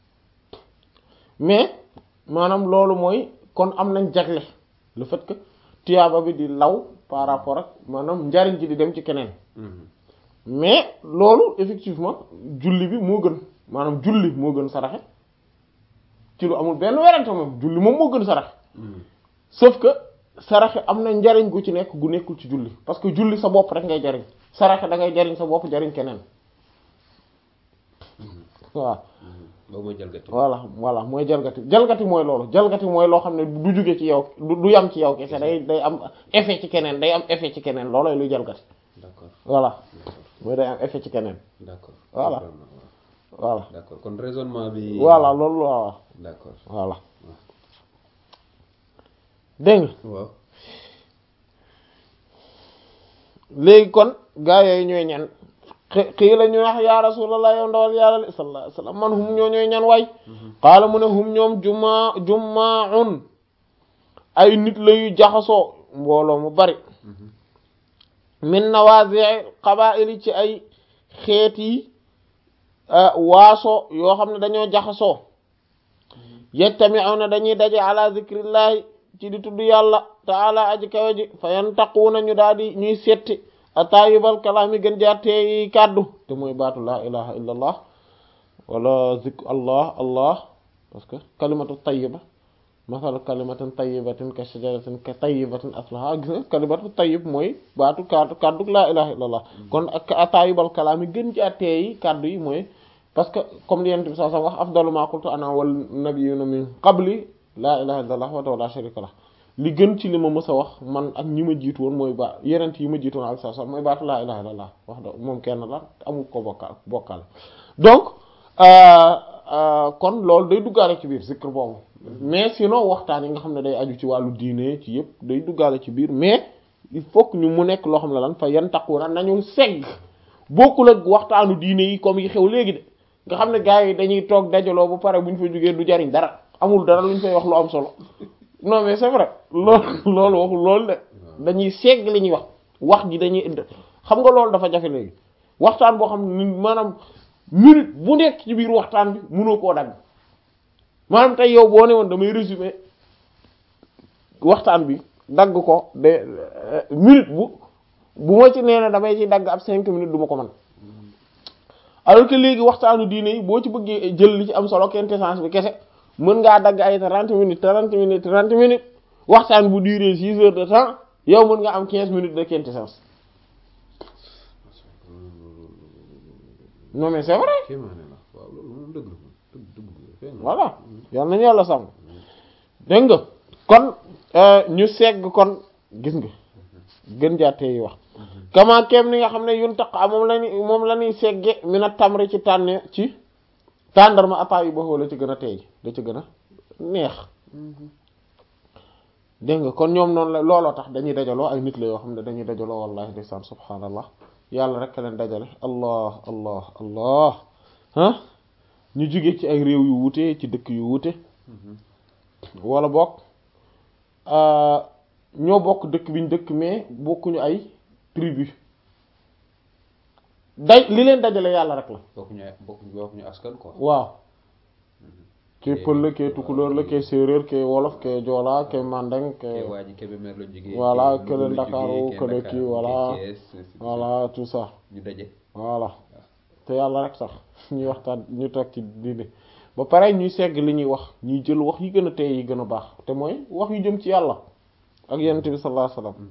mais maanaam loolu mooy kon am nañ jagle le fait que tuyaaba bi di law par rapport ak maanaam njariñ ji di dem ci keneen Mhm. mais loolu effectivement julli bi moo gën maanaam julli moo gën saraxe ci lu amul benn werante moom julli moom moo gën saraxe Mhm. sauf que saraxe am na njariñ gu ci nekk gu nekkul ci julli parce que julli sa bopp rek ngay jariñ saraxe da ngay jariñ sa bopp jariñ keneen waaw Mhm. boobu mooy jalgati voilà voilà mooy jalgati jalgati mooy loolu jalgati mooy loo xam ne du jóge ci yow du du yam ci yow kese day day am effet ci keneen day am effet ci keneen loolooy luy jalgati d'accord voilà d'accord mooy day am effet ci keneen d'accord Voilà. Comprendre naa, waaw. voilà d'accord kon raisonnement bi voilà loolu waaw d'accord voilà dégg nga waaw léegi kon gaa yooyu ñooy ñan xi- xii la ñu wax ya rasulallah yow ndawal yàlla li sallallahu alayhi wasallam man hum ñoo ñooy ñan waay xaala mu ne hum ñoom juma jumaun ay nit la yu jaxasoo mbooloo mu bari Mhm. min nawazi' qabaa'il ci ay xeet yi waaso yoo xam ne dañoo jaxasoo yajtami'una dañuy daje ala zikrillahi ci di tudd yàlla taala aji kawe ji fa yantaquuna ñu daal di ñuy setti a taayibal kalaami gën jaar teeyi kàddu te mooy baatu laa ilaha illa allah wala zik allah allah parce que kalimatu tayyiba masalu kalimatin tayyibatin ka shajaratin ka tayyibatin aslaha gis nga kalimatu tayyib mooy baatu kaddu kaddu laa ilaha illallah kon ak ataayibal kalaam yi gën ci attee yi kaddu yi mooy parce que comme li yent bi saa wax afdalu ma qultu ana wal nabiyyuna min qabli laa ilaha illallah wa la sharika lah li gën ci li ma mës a wax man ak ñi ma jiitu woon mooy ba yenent yi ma jiitu woon ak saa mooy baatu laa ilaha illallah wax da moom kenn la amul ko bokkaal bokkaale donc kon loolu day duggaale ci biir zikr boobu mais sinon waxtaan yi nga xam ne day aju ci wàllu diine ci yëpp day duggaale ci biir mais il faut que ñu mu nekk loo xam ne lan fa yan taquna nañu segg bokkul ak waxtaanu diine yi comme yi xew léegi de nga xam ne gars yi dañuy toog dajaloo ba pare bu ñu fa jógee du jariñ dara amul dara lu ñu fay wax lu am solo non mais c'est vrai loolu loolu waxul loolu de dañuy segg li ñuy wax wax ji dañuy xam nga loolu dafa jafe léegi waxtaan boo xam ne maanaam minute bu nekk ci biir waxtaan bi mënoo koo dagg maanaam tey yow boo ne woon damay résumer waxtaan bi dagg ko de minute bu bu ma ci nee na damay ci dagg ab cinq minutes du ma ko mën alors que léegi waxtaanu diine yi boo ci bëggee jël li ci am solo quintessence bi kese mën ngaa dagg ay trente minutes trente minutes trente minutes waxtaan bu duré six heures de temps yow mën nga am quinze minutes de quintessence non mais c'est vrai voilà yal nañu yàlla sàmm dégg nga kon ñu segg kon gis nga gën jaatee yi wax kama kem ni nga xam ne yun taq moom la ni moom la ñuy segge mi na tamri ci tànne ci tàndarma ataa yu baxoo la ci gën a teey da ci gën a neex dégg nga kon ñoom noonu la looloo tax dañuy dajaloo ay nit la yoo xam ne dañuy dajaloo wallahi ndeysaan subhaanallah yàlla rek leen dajale allah allah allah ah ñu jóge ci ay réew yu wuute ci dëkk yu wuute wala bokk ñoo bokk dëkk bi ñu dëkk mais bokkuñu ay tribu day li leen dajale yàlla rek la bokkuñu bokkuñu askan quoi waaw kee pël la kee tukulóor la kee séeréer kee wolof kee joola kee mandeng kee waa ji Kébémer la jógee voilà kële Ndakaaru kële kii voilà voilà tout ça ñu daje voilà te yàlla rek sax ñuy waxtaan ñu toog ci diine ba pare ñuy segg li ñuy wax ñuy jël wax yi gën a tey yi gën a baax te mooy wax yu jëm ci yàlla ak yonent bi sallallahu alayhi wasallam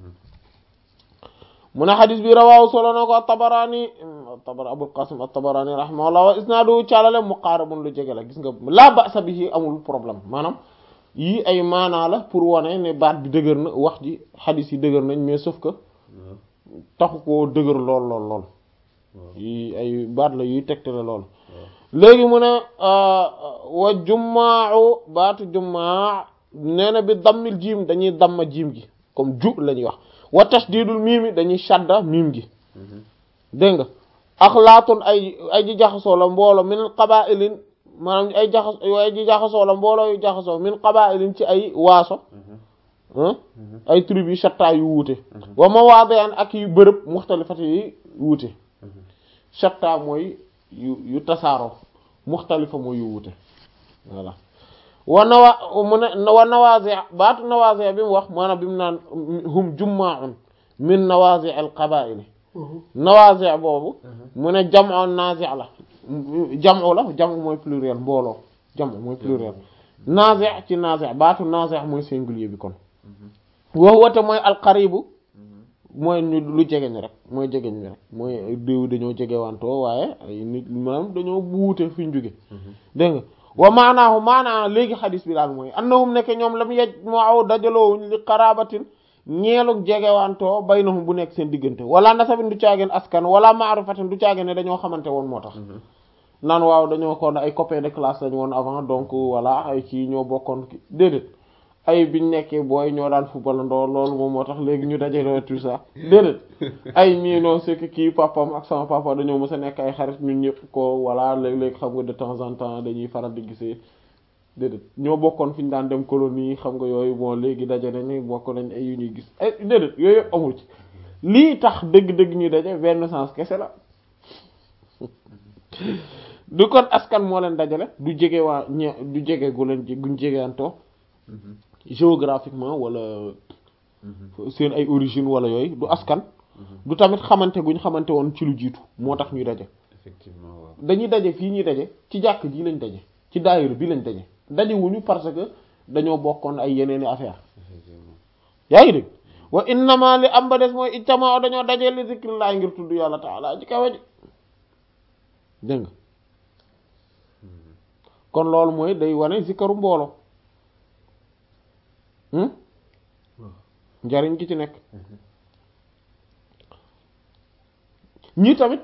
mu ne xadis bi rawaahu solo na ko at-Tabarani at-Tabarani Abul Qasim at-Tabarani rahimahullah wa isnaadu caalale muqaarabun lu jege la gis nga laa ba'sa bihi amul problème maanaam yii ay maanaa la pour wane ne baat bi dëgër na wax ji xadis yi dëgër nañ mais sauf que taxu koo dëgër lool lool lool yi ay baat la yuy tegtale lool léegi mu ne wa jumaau baatu jumaa nee na bi dammil jiim dañuy damma jiim gi comme ju la ñuy wax wa tashdidul miimi dañuy shadda miim gi dégg nga axlaatun ay ay ji jaxasoo la mbooloo min qabaa'ilin maanaam ay jaxas ay ji jaxasoo la mbooloo yu jaxasoo min qabaa'ilin ci ay waaso ay tribu yu shatta yu wuute wa mawaadi'an ak yu bërëb muxtalifati yi wuute shatta mooy yu yu tasaaroo muxtalifa mooy yu wuute voilà wa nawa mu ne wa nawazi' baatu nawazi' bi mu wax maanaam bi mu naan hum jummaa'un min nawazi' al qabaa'il nawazi' boobu mu ne jam'u nazi' la jam'u la jam'u mooy pluriel mbooloo jam'u mooy pluriel nazi' ci nazi' baatu nazi' mooy singulier bi kon wa huwa te mooy al qaribu mooy ñu lu jegeñ rek mooy jegeñ bi rek mooy déew dañoo jegewantoo waaye ay nit maanaam dañoo buute fi ñu jóge dégg nga wa maanaahu maanaa léegi xadis bi daal mooy annahum nekk ñoom lam yej moo aw dajaloo li qarabatin ñeelug jegewantoo baynahum bu nekk seen diggante wala nasabin du caageen askan wala ma'rifatin du caageen ne dañoo xamante woon moo tax naan waaw dañoo kon ay copains de classe lañu woon avant donc voilà ay kii ñoo bokkoon ki déedéet ay biñ nekkee booy ñoo daan football ndoo loolu moom moo tax léegi ñu dajaloo tout ça déedéet ay mii non c'est que kii papam ak sama papa dañoo mës a nekk ay xarit ñun ñëpp ko voilà léeg-léeg xam nga de temps en temps dañuy faral di gisee déedéet ñoo bokkoon fi ñu daan dem colonie xam nga yooyu bon léegi daje nañu bokk nañ ay yu ñuy gis ay déedéet yooyu yëpp amul ci lii tax dëgg-dëgg ñuy daje benn sens kese la du kon askan moo leen dajale du jege waa ñe du jege gu leen guñ jegeantoo géographiquement wala seen ay origine wala yooyu du askan du tamit xamante guñ xamante woon ci lu jiitu moo tax ñuy daje effectivement waaw dañuy daje fii ñuy daje ci jàkk ji lañ daje ci daayira bi lañ daje daje wuñu parce que dañoo bokkoon ay yeneeni affaire yaa ngi dégg wa innama li am ba des mooy ijtamaa dañoo dajee li zikrillah ngir tudd yàlla taala ji kawe ji dégg nga kon loolu mooy day wane zikaru mbooloo njariñ gi ci nekk ñii tamit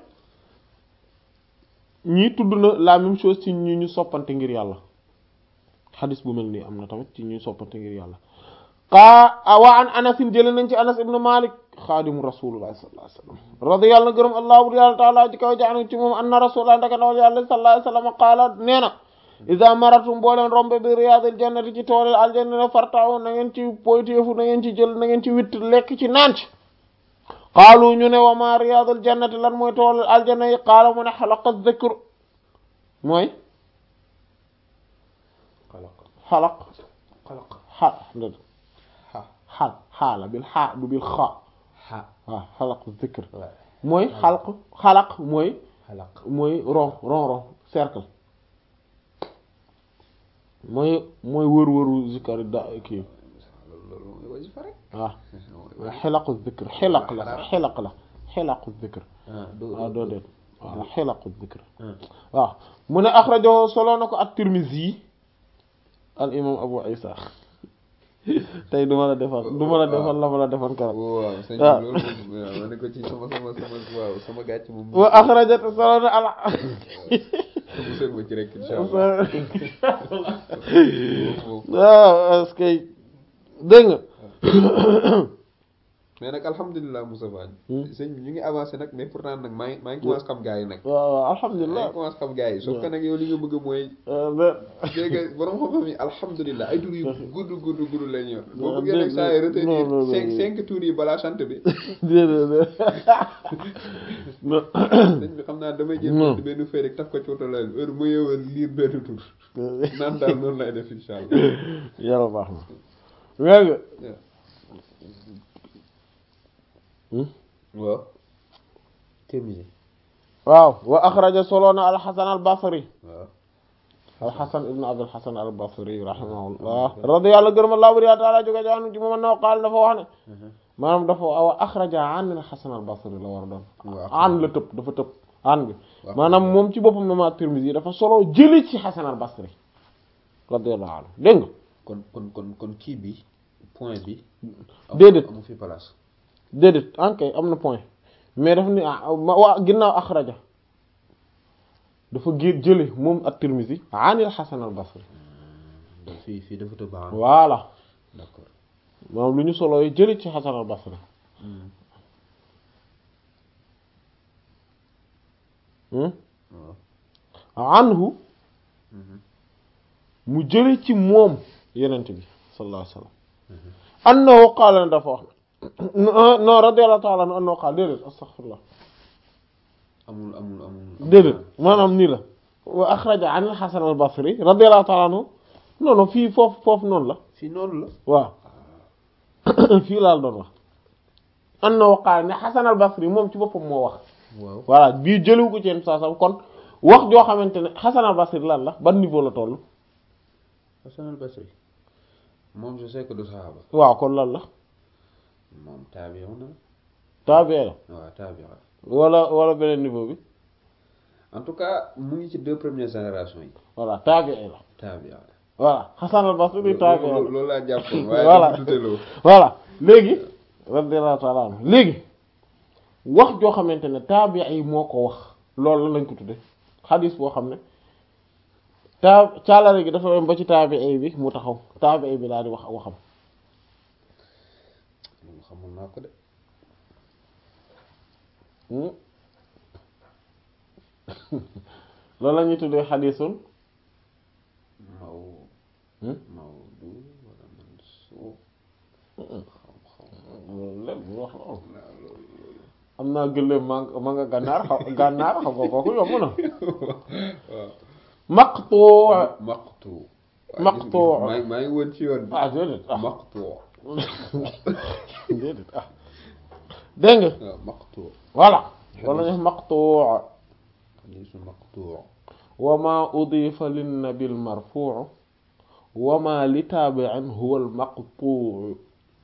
ñii tudd na la même chose ci ñi ñu soppante ngir yàlla xadis bu mel nii am na tamit ci ñuy soppante ngir yàlla qaa wa an anasin jële nañ ci anas ibnu malik xaadimu rasulullah sallallahu alayhi wasallam radi yàlla na gërëm allah bur yàlla taala ji kaw jaanu ci moom anna rasulullah ndaka ndawal yàlla sallallahu alayhi wasallam qaala nee na iza maratum boo leen rombe bi riyadil jannati ci toolil aljanna ne fartaaw na ngeen ci poytéefu na ngeen ci jël na ngeen ci witt lekk ci naan ci qaalu ñu ne wa ma riyadul jannati lan mooy toolil aljanna yi qaala mu ne xalaqa dhikr mooy xalaq xalaq xa xa xal xaala bil xaa du bil xa xa waaw xalaq dhikr waaw mooy xalq xalaq mooy xalaq mooy rond rond rond cercle mooy mooy wër-wëru zikar da kii loolu loolu mooy wasifa rek waaw xilaqu zikr xilaq la sax xilaq la xilaqu zikr ah doo waaw doo déet waaw xilaqu zikr ah waaw mu ne axrajahu solo na ko at-Tirmidhi al imam Abu Isa tey du ma la defal du ma la defal la ma la defal keroog waaw sëñ bi waaw. loolu moom waaw ma ne ko ci sama sama sama waaw sama gàcc moom wa axrajat solo na al musal ma ci rek insha allah moom moom waaw est-ce que dégg nga mais nag alhamdulilah Moussa Faye Hmm. sëñ bi ñu ngi avancé nag mais pourtant nag maa ngi maa ngi commencé xam gars yi nag waaw waaw maa alhamdulilah ngi commencé xam gars yi sauf que nag yow li nga bëgg mooy Euh, mais- dégg nga borom xam-xam yi alhamdulilah ay tur yu gudd gudd gudd la ñu yor boo Non, bëggee nag dégg- saa yi non, retenir non, non, cinq non. cinq tours yi balaa sant bi déedéet déedéet non sëñ bi xam naa damay jël Non. benn benn feuille rek taf ko ci woto la heure mu yeewal lire benn tur naan daal noonu lay def insha allah yàlla baax na léegi waaw terminé waaw wa axraja solo na alxasan albasri waaw alxasan ibnu abdul xasan albasri rahimahullah radiyallahu gërëm allah bari taala jóge jaanu ci moom annahu qaal dafa wax ne maanaam dafa wa axraja an alxasan albasri la war a doon waaw an la tëb dafa tëb an bi waaw. maanaam moom ci boppam na ma Tirmidhi dafa solo jëli ci xasan albasri radiyallahu anhu dégg nga kon kon kon kon kii bi point bi amu- Déedéet. amu fi place déedéet ankay am na point mais daf ni ah ma- waa ginnaaw axraja dafa gé jële moom at-Tirmidhi anil xasan albasri donc fii fii dafa tëb baax voilà d'accord maanaam lu ñu solo yi jëli ci xasan albasri hmm? waaw anhu mu jële ci moom yenent bi sallallahu alayhi wa sallam annahu qaala ne dafa wax ne non radiyallahu ta'ala anhu annahu qaala déedéet astaghfirullah amul amul amul déedéet maanaam nii la wa axraja an al-Hasan al-Basri radiyallahu ta'ala anhu non non fii foofu foofu noonu la fii noonu la waaw fii laal doon wax annahu qaala ne Hasan al-Basri moom ci boppam moo wax waaw voilà bii jëliwu ko ci yenn saa sam kon wax joo xamante ne Hasan al-Basri lan la ban niveau la toll Hasan al-Basri moom je sais que du saxaaba waaw kon lan la moom taabi'u na taabee la waaw taabi'u wala wala beneen niveau bi en tout cas mu ngi ci deux premières générations yi voilà taabee la taabi'u voilà Hasan al-Basri taabee la loolu laa jàppoon waaye Voilà. dafa duteloo voilà léegi radiyallahu ta'ala anhu léegi wax joo xamante ne taabii yi moo ko wax loolu la lañ ko tudde xadis boo xam ne taa caalare gi dafa dem ba ci taabii bi mu taxaw taabii bi daal di wax waxam moom xamul naa ko de Hmm. loolu la ñuy tuddee xadisun maw Hmm? mawdu wala mansuub loolu lépp bu wax loolu am naa gëléem ma nga ma nga gànnaar xaw gànnaar xam nga kooku yomb na waaw maqtu maqtu Maqtu. maa ngi maa ngi woon ci yoon bi ah déedéet ah maqtu déedéet ah dégg nga waaw maqtu voilà wala ñu maqtu xadiisu maqtuu wa ma udifa linnabi almarfuu wa ma li taabiin huwa almaqtuu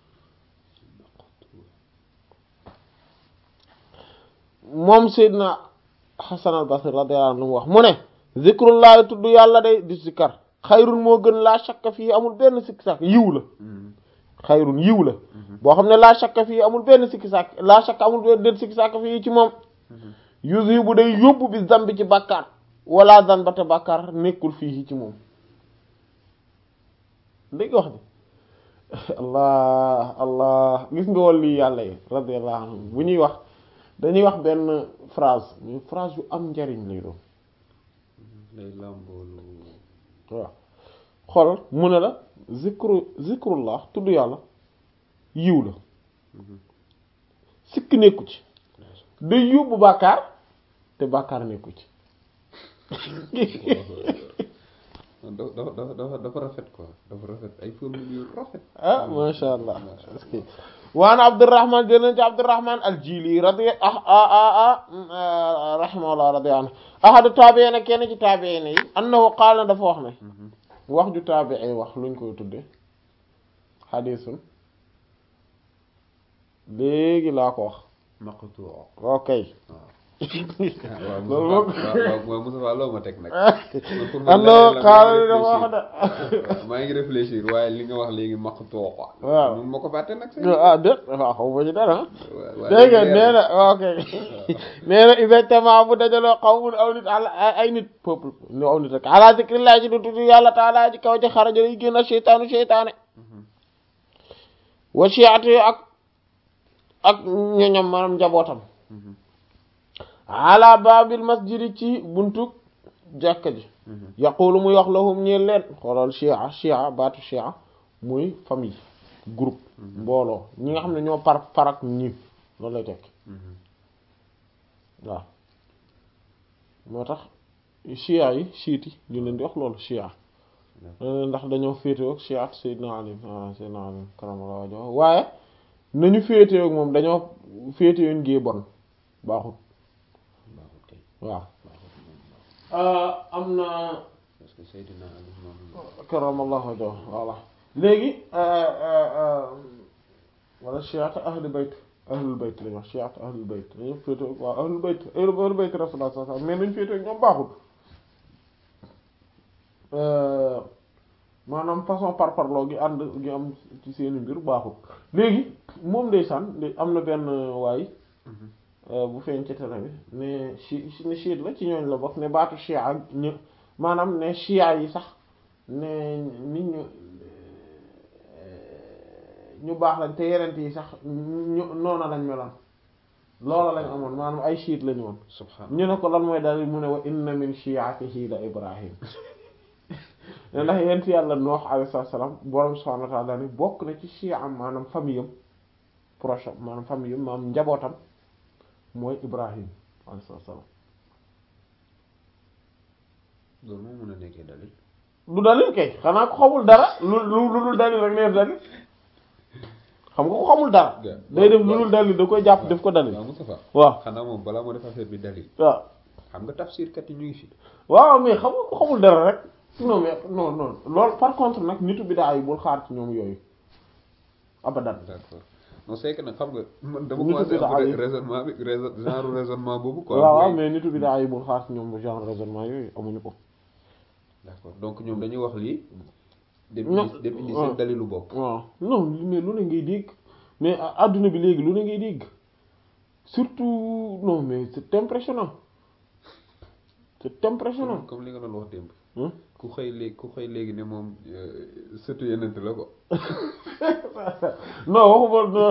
moom Seydina Xasan al Basri radiyallahu anhu lu mu wax mu ne zikrullahi tudd yàlla day di sikkar xayrun moo gën laa shakka fii amul benn sikki sàkk yiw la xayrun yiw la boo xam ne laa shakka fii amul benn sikki sàkk laa shakka amul benn sikki sàkk fii ci moom yuzibu day yóbbu bi zambi ci bàkkaar wala zanba te bàkkaar nekkul fii ci moom dégg wax bi allah allah gis nga wal lii yàlla yi radiyallahu anhu bu ñuy wax dañuy wax benn phrase mais phrase yu am njariñ lay doon lay làmboolu waaw xoolal mu ne la zikru zikrullah tudd yàlla yiw la sikk nekku ci day yóbbu bàkkaar te bàkkaar nekku ci dafa dafa dafa dafa rafet quoi dafa rafet ay formule yu rafet ah masha allah waan abdurrahman jëleen ci abdurrahman aljili radi ah ah ah ah rahimahullah radi anhu ahadu taabiina kenn ci taabiina yi annahu qaala dafa wax ne wax ju taabii wax luñ koy tudde xadiisun léegi laa ko wax maqtuu ok waaw loolu moom waaw Moussa Fall loo ma teg nag annahu qaala dafa wax de maa ngi réfléchir waaye li nga wax léegi maqtuu quoi waaw mun ma ko fàtte nag ah déet waaw xaw ma ci dara waaw dégg nga nee na ok nee na exactement bu dajaloo xawmun aw nit ala ay nit peuple ñu aw nit rek ala zikrillah ci du tudd yàlla taala ci kaw ci xaraja lay génn seytaanu seytaane wa shi'ati ak ak ñoñom maanaam njabootam ala babil masjidi ci buntu jàkka ji yaqulu muy wax lahum ñeel leen xoolal chia chia baatu chia muy famille groupe mbooloo ñi nga xam ne ñoo par parak ñi loolu lay tekk waaw moo tax chia yi chiit yi ñu leen di wax loolu chia ndax dañoo féetewoo ak chiat Seydina Ali ah Seydina Ali karamallahu wajhahu waaye nañu féetewoo ak moom dañoo féetewoo ngee bon baaxut baaxut kay waaw am na parce que Seydina Ali moom karamallahu wajhahu voilà léegi wala chiat ahlu bayt ahlul bayt lañu wax chiat ahlul bayt dañu féetewoo ak waaw ahlul bayt ahlul bayt rasulullah sallallahu alayhi wasallam mais nañu féetewoo ak ñoom baaxut maanaam façon par parloo gi ànd gi am ci seeni mbir baaxul léegi moom ndeysaan am na benn waay bu feeñ ci télé bi ne chi ne chiite la ci ñooñ la bokk ne baatu chia ñu maanaam ne chia yi sax ne nit ñu ñu baax lañ te yenent yi sax ñu noona lañ meloon loola lañ amoon maanaam ay chiite lañu woon subhanallah ñu ne ko lan mooy daal mu ne wa inna min shi'atihi la ibrahim ne ndax yent yàlla noox alayhi salaam borom subhanahu wa ta'ala ni bokk na ci chia am maanaam famille am proche maanaam famille am maanaam njabootam mooy ibrahim alayhi salaam loolu moo mën a nekkee dalil du dalil kay xanaa ko xamul dara lu lu lu dul dalil rek neef dalil xam nga ko xamul dara day def lu dul dalil da koy jàpp def ko dalil waaw Moustapha waaw xanaa moom balaa moo def affaire bi dalil waaw xam nga tafsir kat yi ñu ngi fi waaw mais xam nga ko xamul dara rek non mais non non loolu par contre nag nitu bidaa yi bul xaar ci ñoom yooyu abadan d'accord non c'est que nag xam nga man dama Nitu commencé bidaa am yi. raisonnement bi raison genre raisonnement boobu quoi waaw waaw mooy- mais nitu bidaa yi bul xaar ci ñoom genre raisonnement yooyu amuñu ko d'accord donc ñoom dañuy wax lii dem Non, indi dem indi waaw. seen dalilu bopp waaw non mais lu ne ngay dégg mais a- adduna bi léegi lu ne ngay dégg surtout non mais c'est impressionnant c'est impressionnant comme li nga doon wax démb Hmm? ku xëy léegi ku xëy léegi ne moom sëtu yenent la ko non waxuma non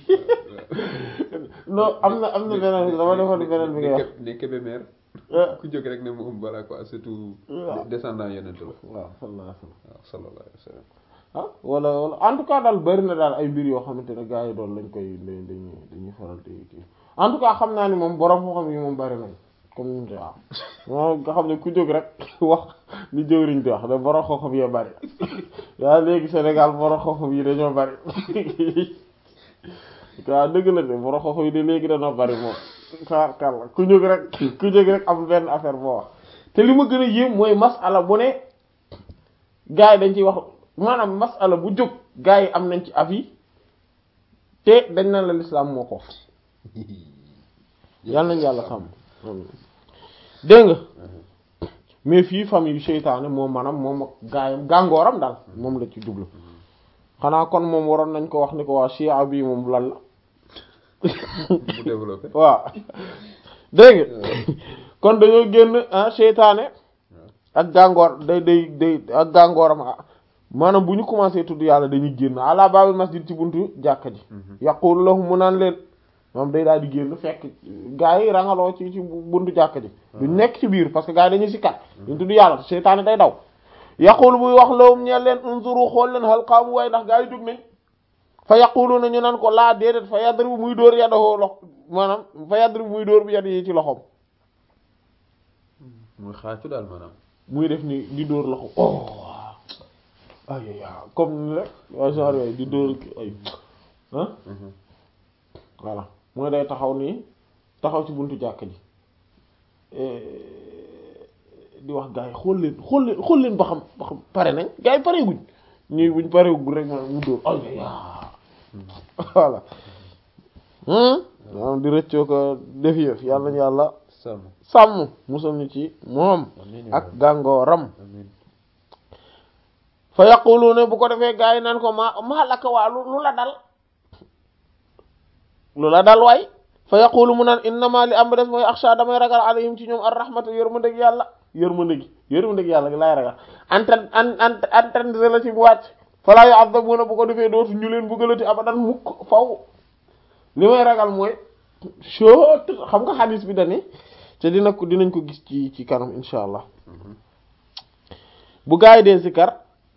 non am na am na beneen dama defoon beneen bi ngay wax ne Kébémer ah ku jóg rek ne moom voilà quoi surtout waaw. descendant yenent la waaw sallallahu alayhi wa sallam waaw sallallahu alayhi wa sallam ah wala wala en tout cas daal bari na daal ay mbir yoo xamante ne gars yi doon lañ koy dañuy dañuy dañuy faral di kii en tout cas xam naa ni moom borom moo xam yi moom bari nañ comme ni waaw moom nga xam ne ku jóg rek wax li jëwriñ di wax da borom xam-xam yee bari yaa léegi Sénégal borom xam-xam yi dañoo bari waaw dëgg la de borom xam-xam yi de léegi dañoo bari moom tabarkalla ku jóg rek ku jóg rek am benn affaire boo wax te li ma gën a yéem mooy masala bu ne gars yi dañ ciy wax maanaam masala bu jóg gars yi am nañ ci avis te dañ na la l'islam moo ko wax yàlla nañ yàlla sàmm dégg nga mais fii famille yu seytaane moom maanaam moom ak gaayam gàngooram daal moom la ci jublu xanaa kon moom waroon nañ ko wax ni ko waa chia bii moom lan la mu développé waaw dégg nga kon dañoo génn ah seytaane ak gàngoor day day day ak gàngooram ah maanaam bu ñu commencé tudd yàlla dañuy génn ala baabil masjid ci buntu jàkka ji yaqulu lahum mu naan leen moom day daal di génn fekk gaa yi rangaloo ci ci buntu jàkka ji duñ nekk ci biir parce que gaa yi dañuy sikkat duñ tudd yàlla seytaane day daw yaqulu buy wax lahum ñeel leen unzuru xool leen hal qaamu waaye ndax gaa yi jóg nañ fa yaquluna ñu naan ko laa déedéet fa yadribu muy dóor yadahoo lox maanaam fa yadribu muy dóor bi yad yi ci loxoom muy xaacu daal maanaam muy def ni di dóor loxo oh ay ay comme ni rek waa genre yooyu di dóor ay ah voilà mooy day taxaw nii taxaw ci buntu jàkk ji di wax gars yi xool leen xool leen xool leen ba xam ba xam pare nañ gars yi pare guñ ñuy buñ pare guñ rek ma mu dóor ay ay voilà maanaam di rëccoo ko def yëf yàlla nañu yàlla sàmm sàmm musal ñu ci moom ak gàngooram amiin fa yaquluna bu ko defee gars yi naan ko ma maa lakka waa lu lu la dal lu la dal waay fa yaqulu mu naan innama li am ba des mooy axsha damay ragal alayhim ci ñoom ar rahmata yërmandeg yàlla yërmandeg yërmandeg yàlla gi laay ragal antan an an antendre la ci bu wàcc falaa yu'adhabuna bu ko defee dootu ñu leen bëggalati abadan mukk faw li may ragal mooy chot xam nga xadis bi dani te dina ko dinañ ko gis ci ci kanam insha allah bu gaa yi dee zikar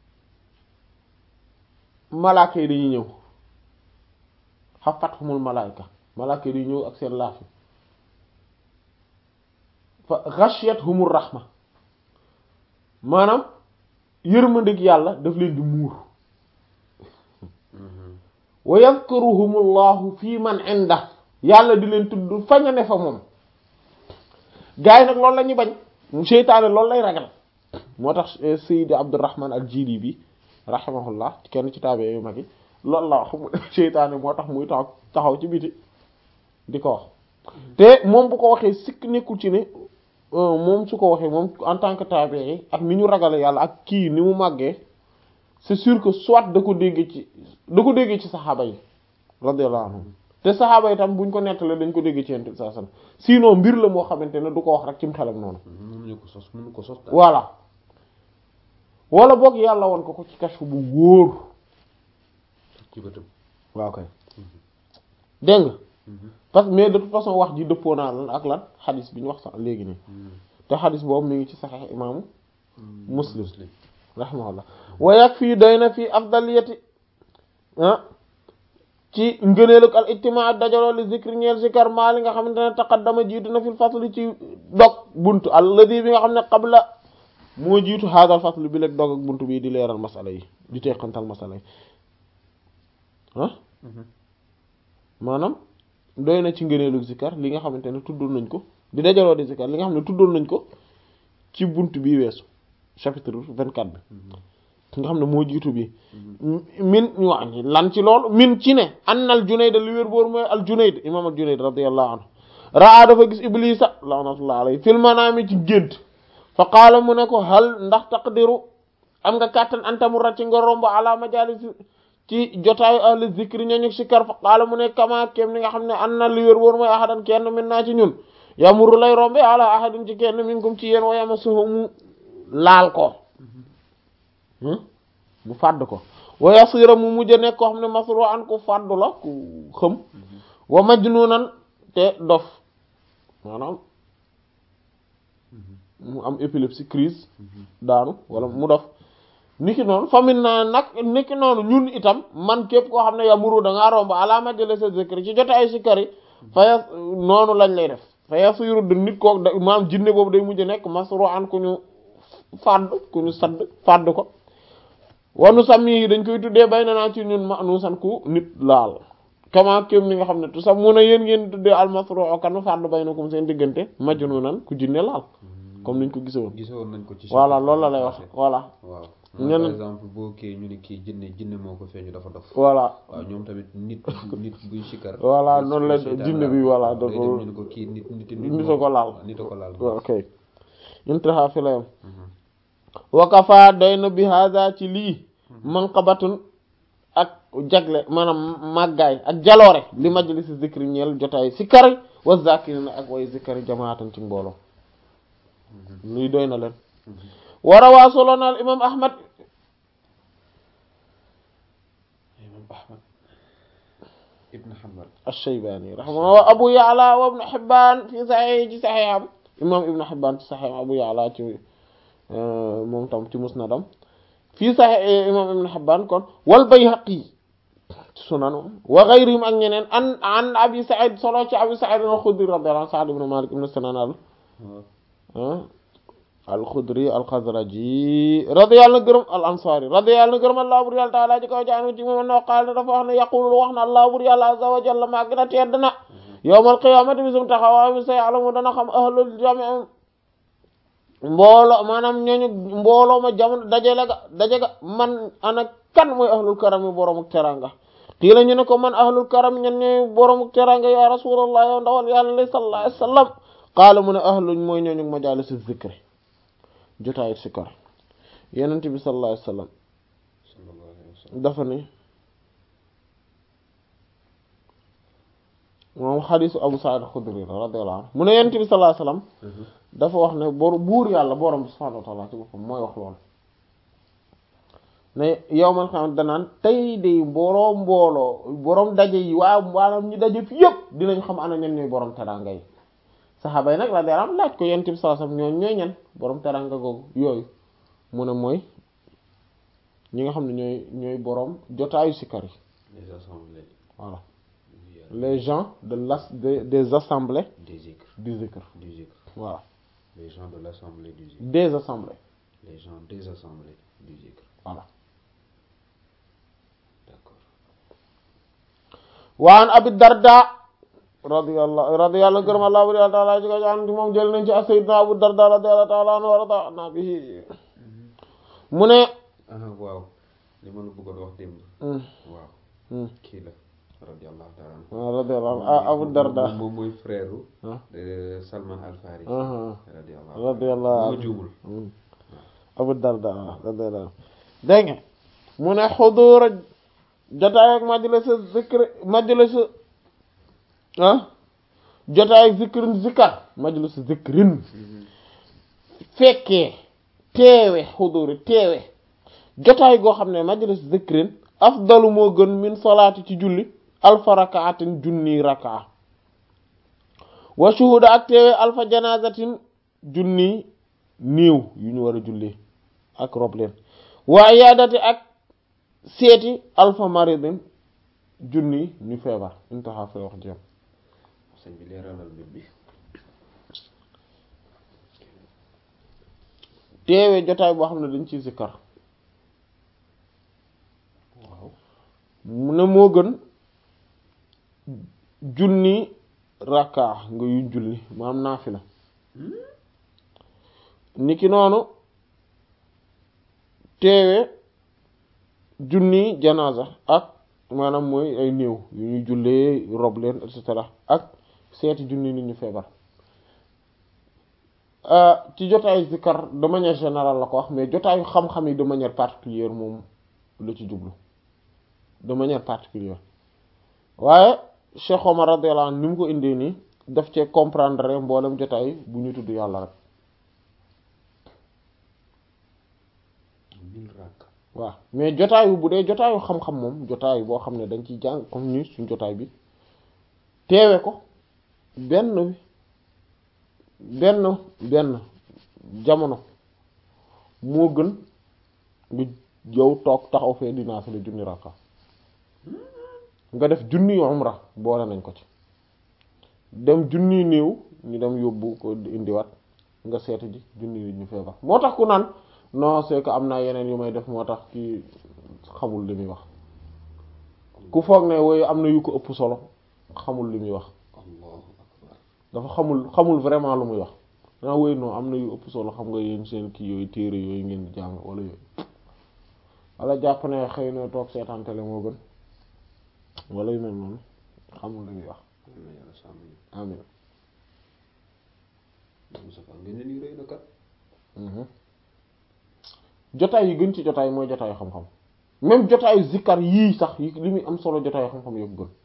malaaka yi dañuy ñëw xafathumul malaayka malaaka yi dañuy ñëw ak seen laafi fa ghashiyatuhumur rahma maanaam yërmandeeg yàlla daf leen di muur wa yadhkuruhumullahu fi man inda yàlla di leen tudd faña ne fa moom gars yi nag loolu la ñuy bañ seytaane loolu lay ragal moo tax Sayyid Abdurrahman al-Jili bi rahimahullah kenn ci taabe yu mag yi loolu la wax mu seytaane moo tax muy taxaw taxaw ci biti di ko wax te moom bu ko waxee sikk nekkul ci ne moom su ko waxee moom en tant que taabe yi ak ni ñu ragale yàlla ak kii ni mu màggee c'est sûr que soit da ko déggee ci da ko déggee ci saxaaba yi radiyallahu anhum te saxaaba yi tam buñ ko nettalee dañ ko déggee ci yent bi sallallahu alayhi wasallam sinon mbir la moo xamante ne du ko wax rek ci mu xelam noonu mënuñu ko sos mënu ko sos daal voilà wala boog yàlla woon ko ko ci kashfu bu wóor ci bëtam waaw kay dégg nga parce que mais de toute façon wax ji dëppoo naa lan ak lan xadis bi ñu wax sax léegi nii te xadis boobu mi ngi ci saxiix imaamu muslim rahimahullah wa yakfi doy na fii afdaliyati ah ci ngëneelug al ijtimaa dajaloo li zikri ñeel zikar maa li nga xamante ne taqaddama jiitu na fil fasli ci dog buntu alladi bi nga xam ne qabla moo jiitu haadal fasl bi leeg dog ak buntu bii di leeral masala yi di teqantal masala yi ah maanaam doy na ci ngëneelug zikar li nga xamante ne tuddoon nañ ko di dajaloo di zikar li nga xam ne tuddoon nañ ko ci buntu bii weesu chapitre vingt-quatre bi nga xam ne moo jiitu bi min ñu wax ni lan ci loolu min ci ne annal Junayd li wér boor mooy al Junayd imam al Junayd radiyallahu anhu raa dafa gis iblisa laanatullah alayhi fil manaami ci gént fa qaala mu ne ko hal ndax taqdiru am nga kàttan antamurra ci nga romb ala majalis ci jotaayu ahli zikri ñooñu sikkar fa qaala mu ne kama kem ni nga xam ne anna li wér boor mooy ahadan kenn min naa ci ñun yamuru lay rombe ala ahadin ci kenn minkum ci yéen wa yamassuhu mu laal ko mu fàdd ko wa yasira mu mujj nekk koo xam ne masru an ku fàddu la ku xëm wa majnunan te dof maanaam mu am épilepsie crise daanu wala mu dof niki noonu famin na nag niki noonu ñun itam man képp koo xam ne yamuru da ngaa romb ala majlisa zikri ci jote ay sikkari faya noonu lañ lay def fa yasiru de nit kook da maanaam jinne boobu day mujj nekk masru an ku ñu fàdd ku ñu sadd fàdd ko wanu sàmm yi dañ koy tuddee bay na naa ci ñun ma nu san ku nit laal kama kéem ni nga xam ne tout ça mun a yéen ngeen tuddee almasruu kan fàdd baynakum seen diggante majnuunan ku jinne laal comme niñ ko gisoon gisoon nañ ko ci voilà loolu la lay wax voilà waaw ñenn- par exemple boo kii ñu ne kii jinne jinne moo ko feeñu dafa dof voilà waaw ñoom tamit nit nit buy sikkar Voilà, buy- noonu la buy seetaan jinne la. bi, voilà, waaw, day dafa- dem ñu ne ko kii nit nit nit a ko laal. waaw, nit a ko laal ok intaha fi la yam wakafa doy na bi hada ci lii manqabatun ak jagle maanaam màggaay ak jaloore li majlisi zikri ñeel jotaay sikkari wa zakirina ak way zikkari jamaatan ci mbooloo luy doy na leen warawaa soloona al imam ahmad imam ahmad ibn hanbal الشيباني رحمه الله وابو يعلى وابن حبان في صحيح ci صحيحam imam ibn حبان ci صحيح abu ya'la ci moom tam ci musnadam fi sahih imam ibn حبان kon wal bayhaqi ci sunan wa ghayrihim ak ñeneen an an abi sa'id solo ci abi sa'id al-khudri radiyallahu anhu sa'd ibn malik ibn sinan al al-khudri al-khazraji radiyallahu anhu gërëm al-ansari radiyallahu anhu gërëm allah bur yàlla taala ji kaw jaanu ci moom no qaal dafa wax ne yaqulu wax na allah bur yàlla azza wa jalla maa gën a tedd na yawmal qiyaamati bisum taxawaay bi sa ya'lamu dana xam ahlul jami' mbooloo maanaam ñooñu mbooloo ma jamono dajale ga daje ga man ana kan mooy ahlul karami boromuk teranga kii la ñu ne ko man ahlul karami ñan ñooy boromuk teranga ya rasulullah yow ndawal yàlla sallallahu alayhi wasallam qaala mu ne ahluñ mooy ñooñu majalisi zikri jotaayu sikar yenent bi sallallahu alayhi wasallam sallallahu alayhi wa sallam dafa ne moom xadisu abu sa'id al-khudri radiyallahu anhu mu ne yenent bi sallallahu alayhi wasallam dafa wax ne bor buur yàlla borom bi subhanahu wa ta'ala ci boppam mooy wax loolu ne yowmal xam danaan tey de mbooloo mbooloo borom daje yi waa maanaam ñi daje fi yëpp dinañ xam ana ñen ñooy borom teranga yi saxaaba yi nag la deram laaj ko yonent bi sallallahu alayhi wasallam ñoo ñooy ñen borom teranga googu yooyu mu ne mooy ñi nga xam ne ñooy ñooy borom jotaayu sikar yi les assemblées voilà oui, euh, les gens de l'as des des assemblées des zikr du zikr du zikr voilà les gens de l'assemblée du zikr des assemblées les gens des assemblées du zikr voilà d'accord waan abi darda radiyallahu radiyallahu gërëm allah buri taala ji ko jaan moom jël nañ ci a sayyidna abu darda radiyallahu taala anhu wa radana bihi mu ne ah waaw li ma la bëggoon wax démb hmm, waaw hmm, kii la radiyallahu ta'ala anhu waaw radiyallahu anhu ah abu darda moom moom mooy frère ah de Salman Al Farisi ah, radiyallahu radiyallahu ma anhu juumul hmm. abu darda ah, radiyallahu anhu dégg nga mu ne xudur jotaay ak majlis zikr majlis ah jotaay ak zikrin zikar majlis zikrin fekkee teewe xuduri teewe jotaay goo xam ne majlis zikrin afdalu moo gën min salaati ci julli alfa rakaatin junni rakaa wa shuhuda ak teewe alfa janazatin junni néew yu ñu war a julli ak rob leen wa iyaadati ak seeti alfa maridin junni ñu feebar intaha fi wax jëm sëñ bi leeralal mbir bi teewe jotaay boo xam ne dañ ciy sikkar waaw mu ne moo gën junni rakka nga yu julli maam naafila niki noonu teewe junni janaza ak maanaam mooy ay néew yu ñuy jullee rob leen et cetera ak seeti junni nit ñu feebar ci jotaayu zikar de manière générale la ko wax mais jotaayu xam-xam yi de manière particulière moom la ci jublu de manière particulière waaye Cheikh Omar radiyallahu anhu ni mu ko indee nii daf cee comprendre mboolem jotaay bu ñu tudd yàlla rek mille rakk waaw mais jotaayu bu dee jotaayu xam-xam moom jotaayu boo xam ne dañ ciy jàng comme ni suñ jotaay bi teewe ko benn benn benn jamono moo gën nga yow toog taxaw fee dinaa fi la junni rakka nga def junni umra boole nañ ko ci dem junni néew ñu dem yóbbu ko indiwaat nga seeti ji junni nit ñu feebar moo tax ku naan non c'est que am naa yeneen yu may def moo tax kii xamul li muy wax ku foog ne woyu am na yu ko ëpp solo xamul li muy wax allahu akbar dafa xamul xamul vraiment lu muy wax danaa woyu non am na yu ëpp solo xam nga yéen seen kii yooyu téere yooyu ngeen di jàng wala yooyu wala jàpp ne xëy na toog seetaan télé moo gën wala yu mel noonu xamul li muy wax yal na yàlla sàmm ñu amin Moustapha ngeen ne nii rëy na kat jotaay yi gën ci jotaay mooy jotaayu xam-xam même jotaayu zikkar yii sax yi li muy am solo jotaayu xam-xam yëpp gën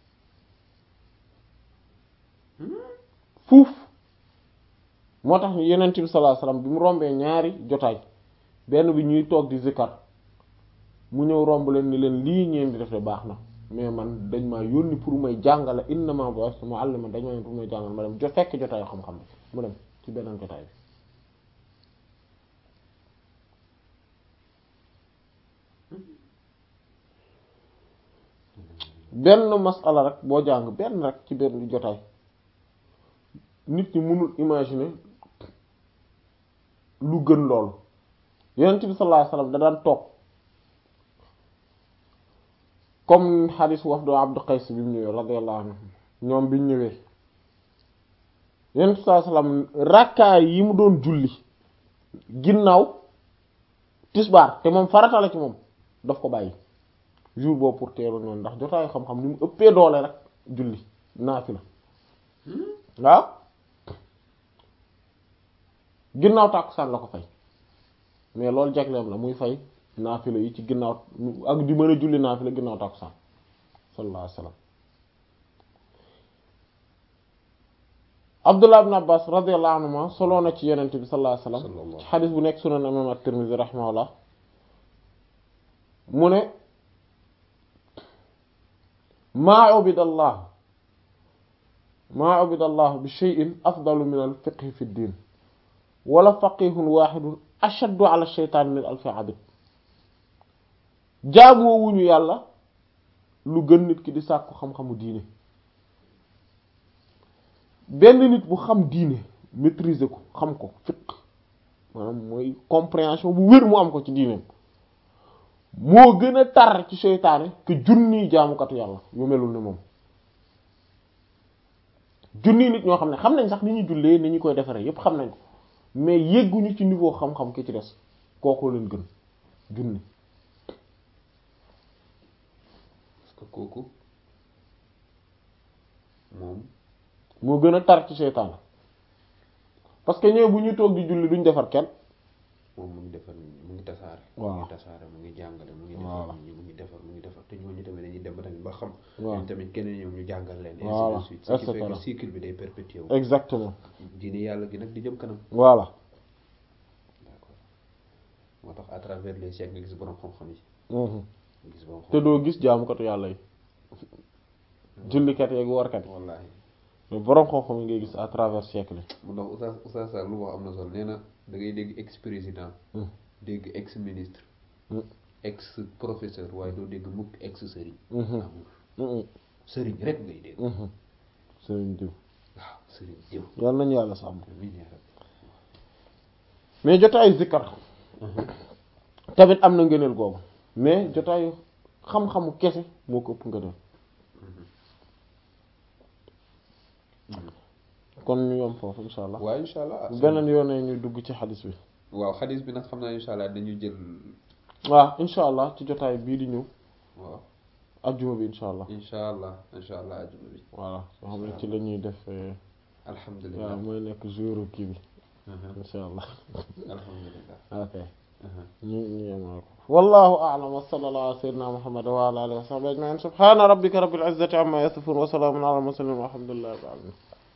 fuuf moo tax yenent bi sallallahu alayhi wasallam bi mu rombee ñaari jotaay benn bi ñuy toog di zikkar mu ñëw romb leen ni leen lii ñeen di def de baax na mais man dañ maa yónni pour may jàngale innama bu'ithtu mu'alliman dañ ma yónni pour may jàngale ma dem jo fekk jotaayu xam-xam bi mu dem ci beneen jotaay bi benn masala rek boo jàng benn rek ci benn jotaay nit ñi mënul imaginer lu gën loolu yonent bi sallallahu alayhi wasallam da daan toog comme xadis wafdu Abdu Qays bi mu ñëwee radiyallahu anhu ñoom bi ñu ñëwee yonent bi sallallahu alayhi wasallam rakkaay yi mu doon julli ginnaaw tisbaar te moom farata la ci moom daf ko bàyyi jour boobu pour teelu noonu ndax jotaayu xam-xam ni mu ëppee doole rek julli naafila waaw ginnaaw tàkkusaan la ko fay mais loolu jagleem la muy fay naafila yi ci ginnaaw ak di mën a julli naafila ginnaaw tàkkusaan sallallahu alayhi wasallam Abdullah ibn Abbas radiyallahu anhuma soloo na ci yenente bi sallallahu alayhi wasallam Sallallahu. ci xadis bu nekk sunan imam at-Tirmidhi rahimahullah mu ne maa ubida allah maa ubida allah bi shay'in afdalu min al fiqhi fi ddin wala faqihun wahidun ashaddu ala shaytan min alfi abid jaamoowuñu yàlla lu gën nit ki di sàkku xam-xamu diine benn nit bu xam diine maîtriser ko xam ko fiqh maanaam mooy compréhension bu wér mu am ko ci diineem moo gën a tar ci seytaane que junniy jaamukatu yàlla yu melul ni moom junniy nit ñoo xam ne xam nañ sax ni ñuy jullee ni ñu koy defaree yépp xam nañ ko mais yegguñu ci niveau xam-xam ki ci des kooku leen gën junni parce que kooku moom moo gën a tar ci seytaane parce que ñëw bu ñuy toog di julli duñ defar kenn moom mu ngi defar nit ñi mu ngi tasaare Waaw. mu ngi tasaare mu ngi jàngale mu ngi Voilà. defar nit ñi mu ngi defar mu ngi defar te ñooñu tamit dañuy dem ba tamit ba xam Waaw. ñoom tamit keneen ñoom ñu jàngal leen Voilà. ainsi de suite Et ce qui fait cetera. que cycle bi day perpétuer wu exactement diine yàlla gi nag di jëm kanam voilà d'accord moo tax à travers les siècles nga gis borom xam-xam yi Mhm. nga gis borom te xam doo gis jaamukatu yàlla yi jullikat yeeg warkat yi wallaahi mais boroom xam-xam yi ngay gis à travers siècle yi mu ndax Oustaz Oustaz Sall lu wax am na solo nee na da ngay dégg ex président Mm. dégg ex ministre Mm. ex professeur waaye doo dégg mukk ex sëriñ Mhm. amul Mhm. sëriñ rek ngay dégg Mhm. sëriñ diw waaw sëriñ jëw yàlla nañu yàlla sàmm amiin yaa rabbi mais jotaayu zikkar tamit am na ngëneel googu mais jotaayu xam-xamu kese moo ko ëpp ngëneel kon ñu yom foofu insha allah waaw incha allah bu beneen yoonee ñu dugg ci xadis bi waaw xadis bi nag xam naa incha allah dañu jël waaw insha allah ci jotaay bii di ñëw waaw ajjuma bi insha allah incha allah incha allah ajuma bi voilà soo xam ne ci la ñuy def euh, alhamdulilah waaw mooy nekk jour kii bi Mhm. insha allah alhamdulilah ok Mhm. ñu ñu yemal ko wallahu a'lam wa sallallahu ala sayyidina muhammad wa ala alihi wa sahbihi ajma'in subhana rabbika rabbil izzati amma yasifun wa salamun ala al mursalin walhamdulillahi rabbil alamin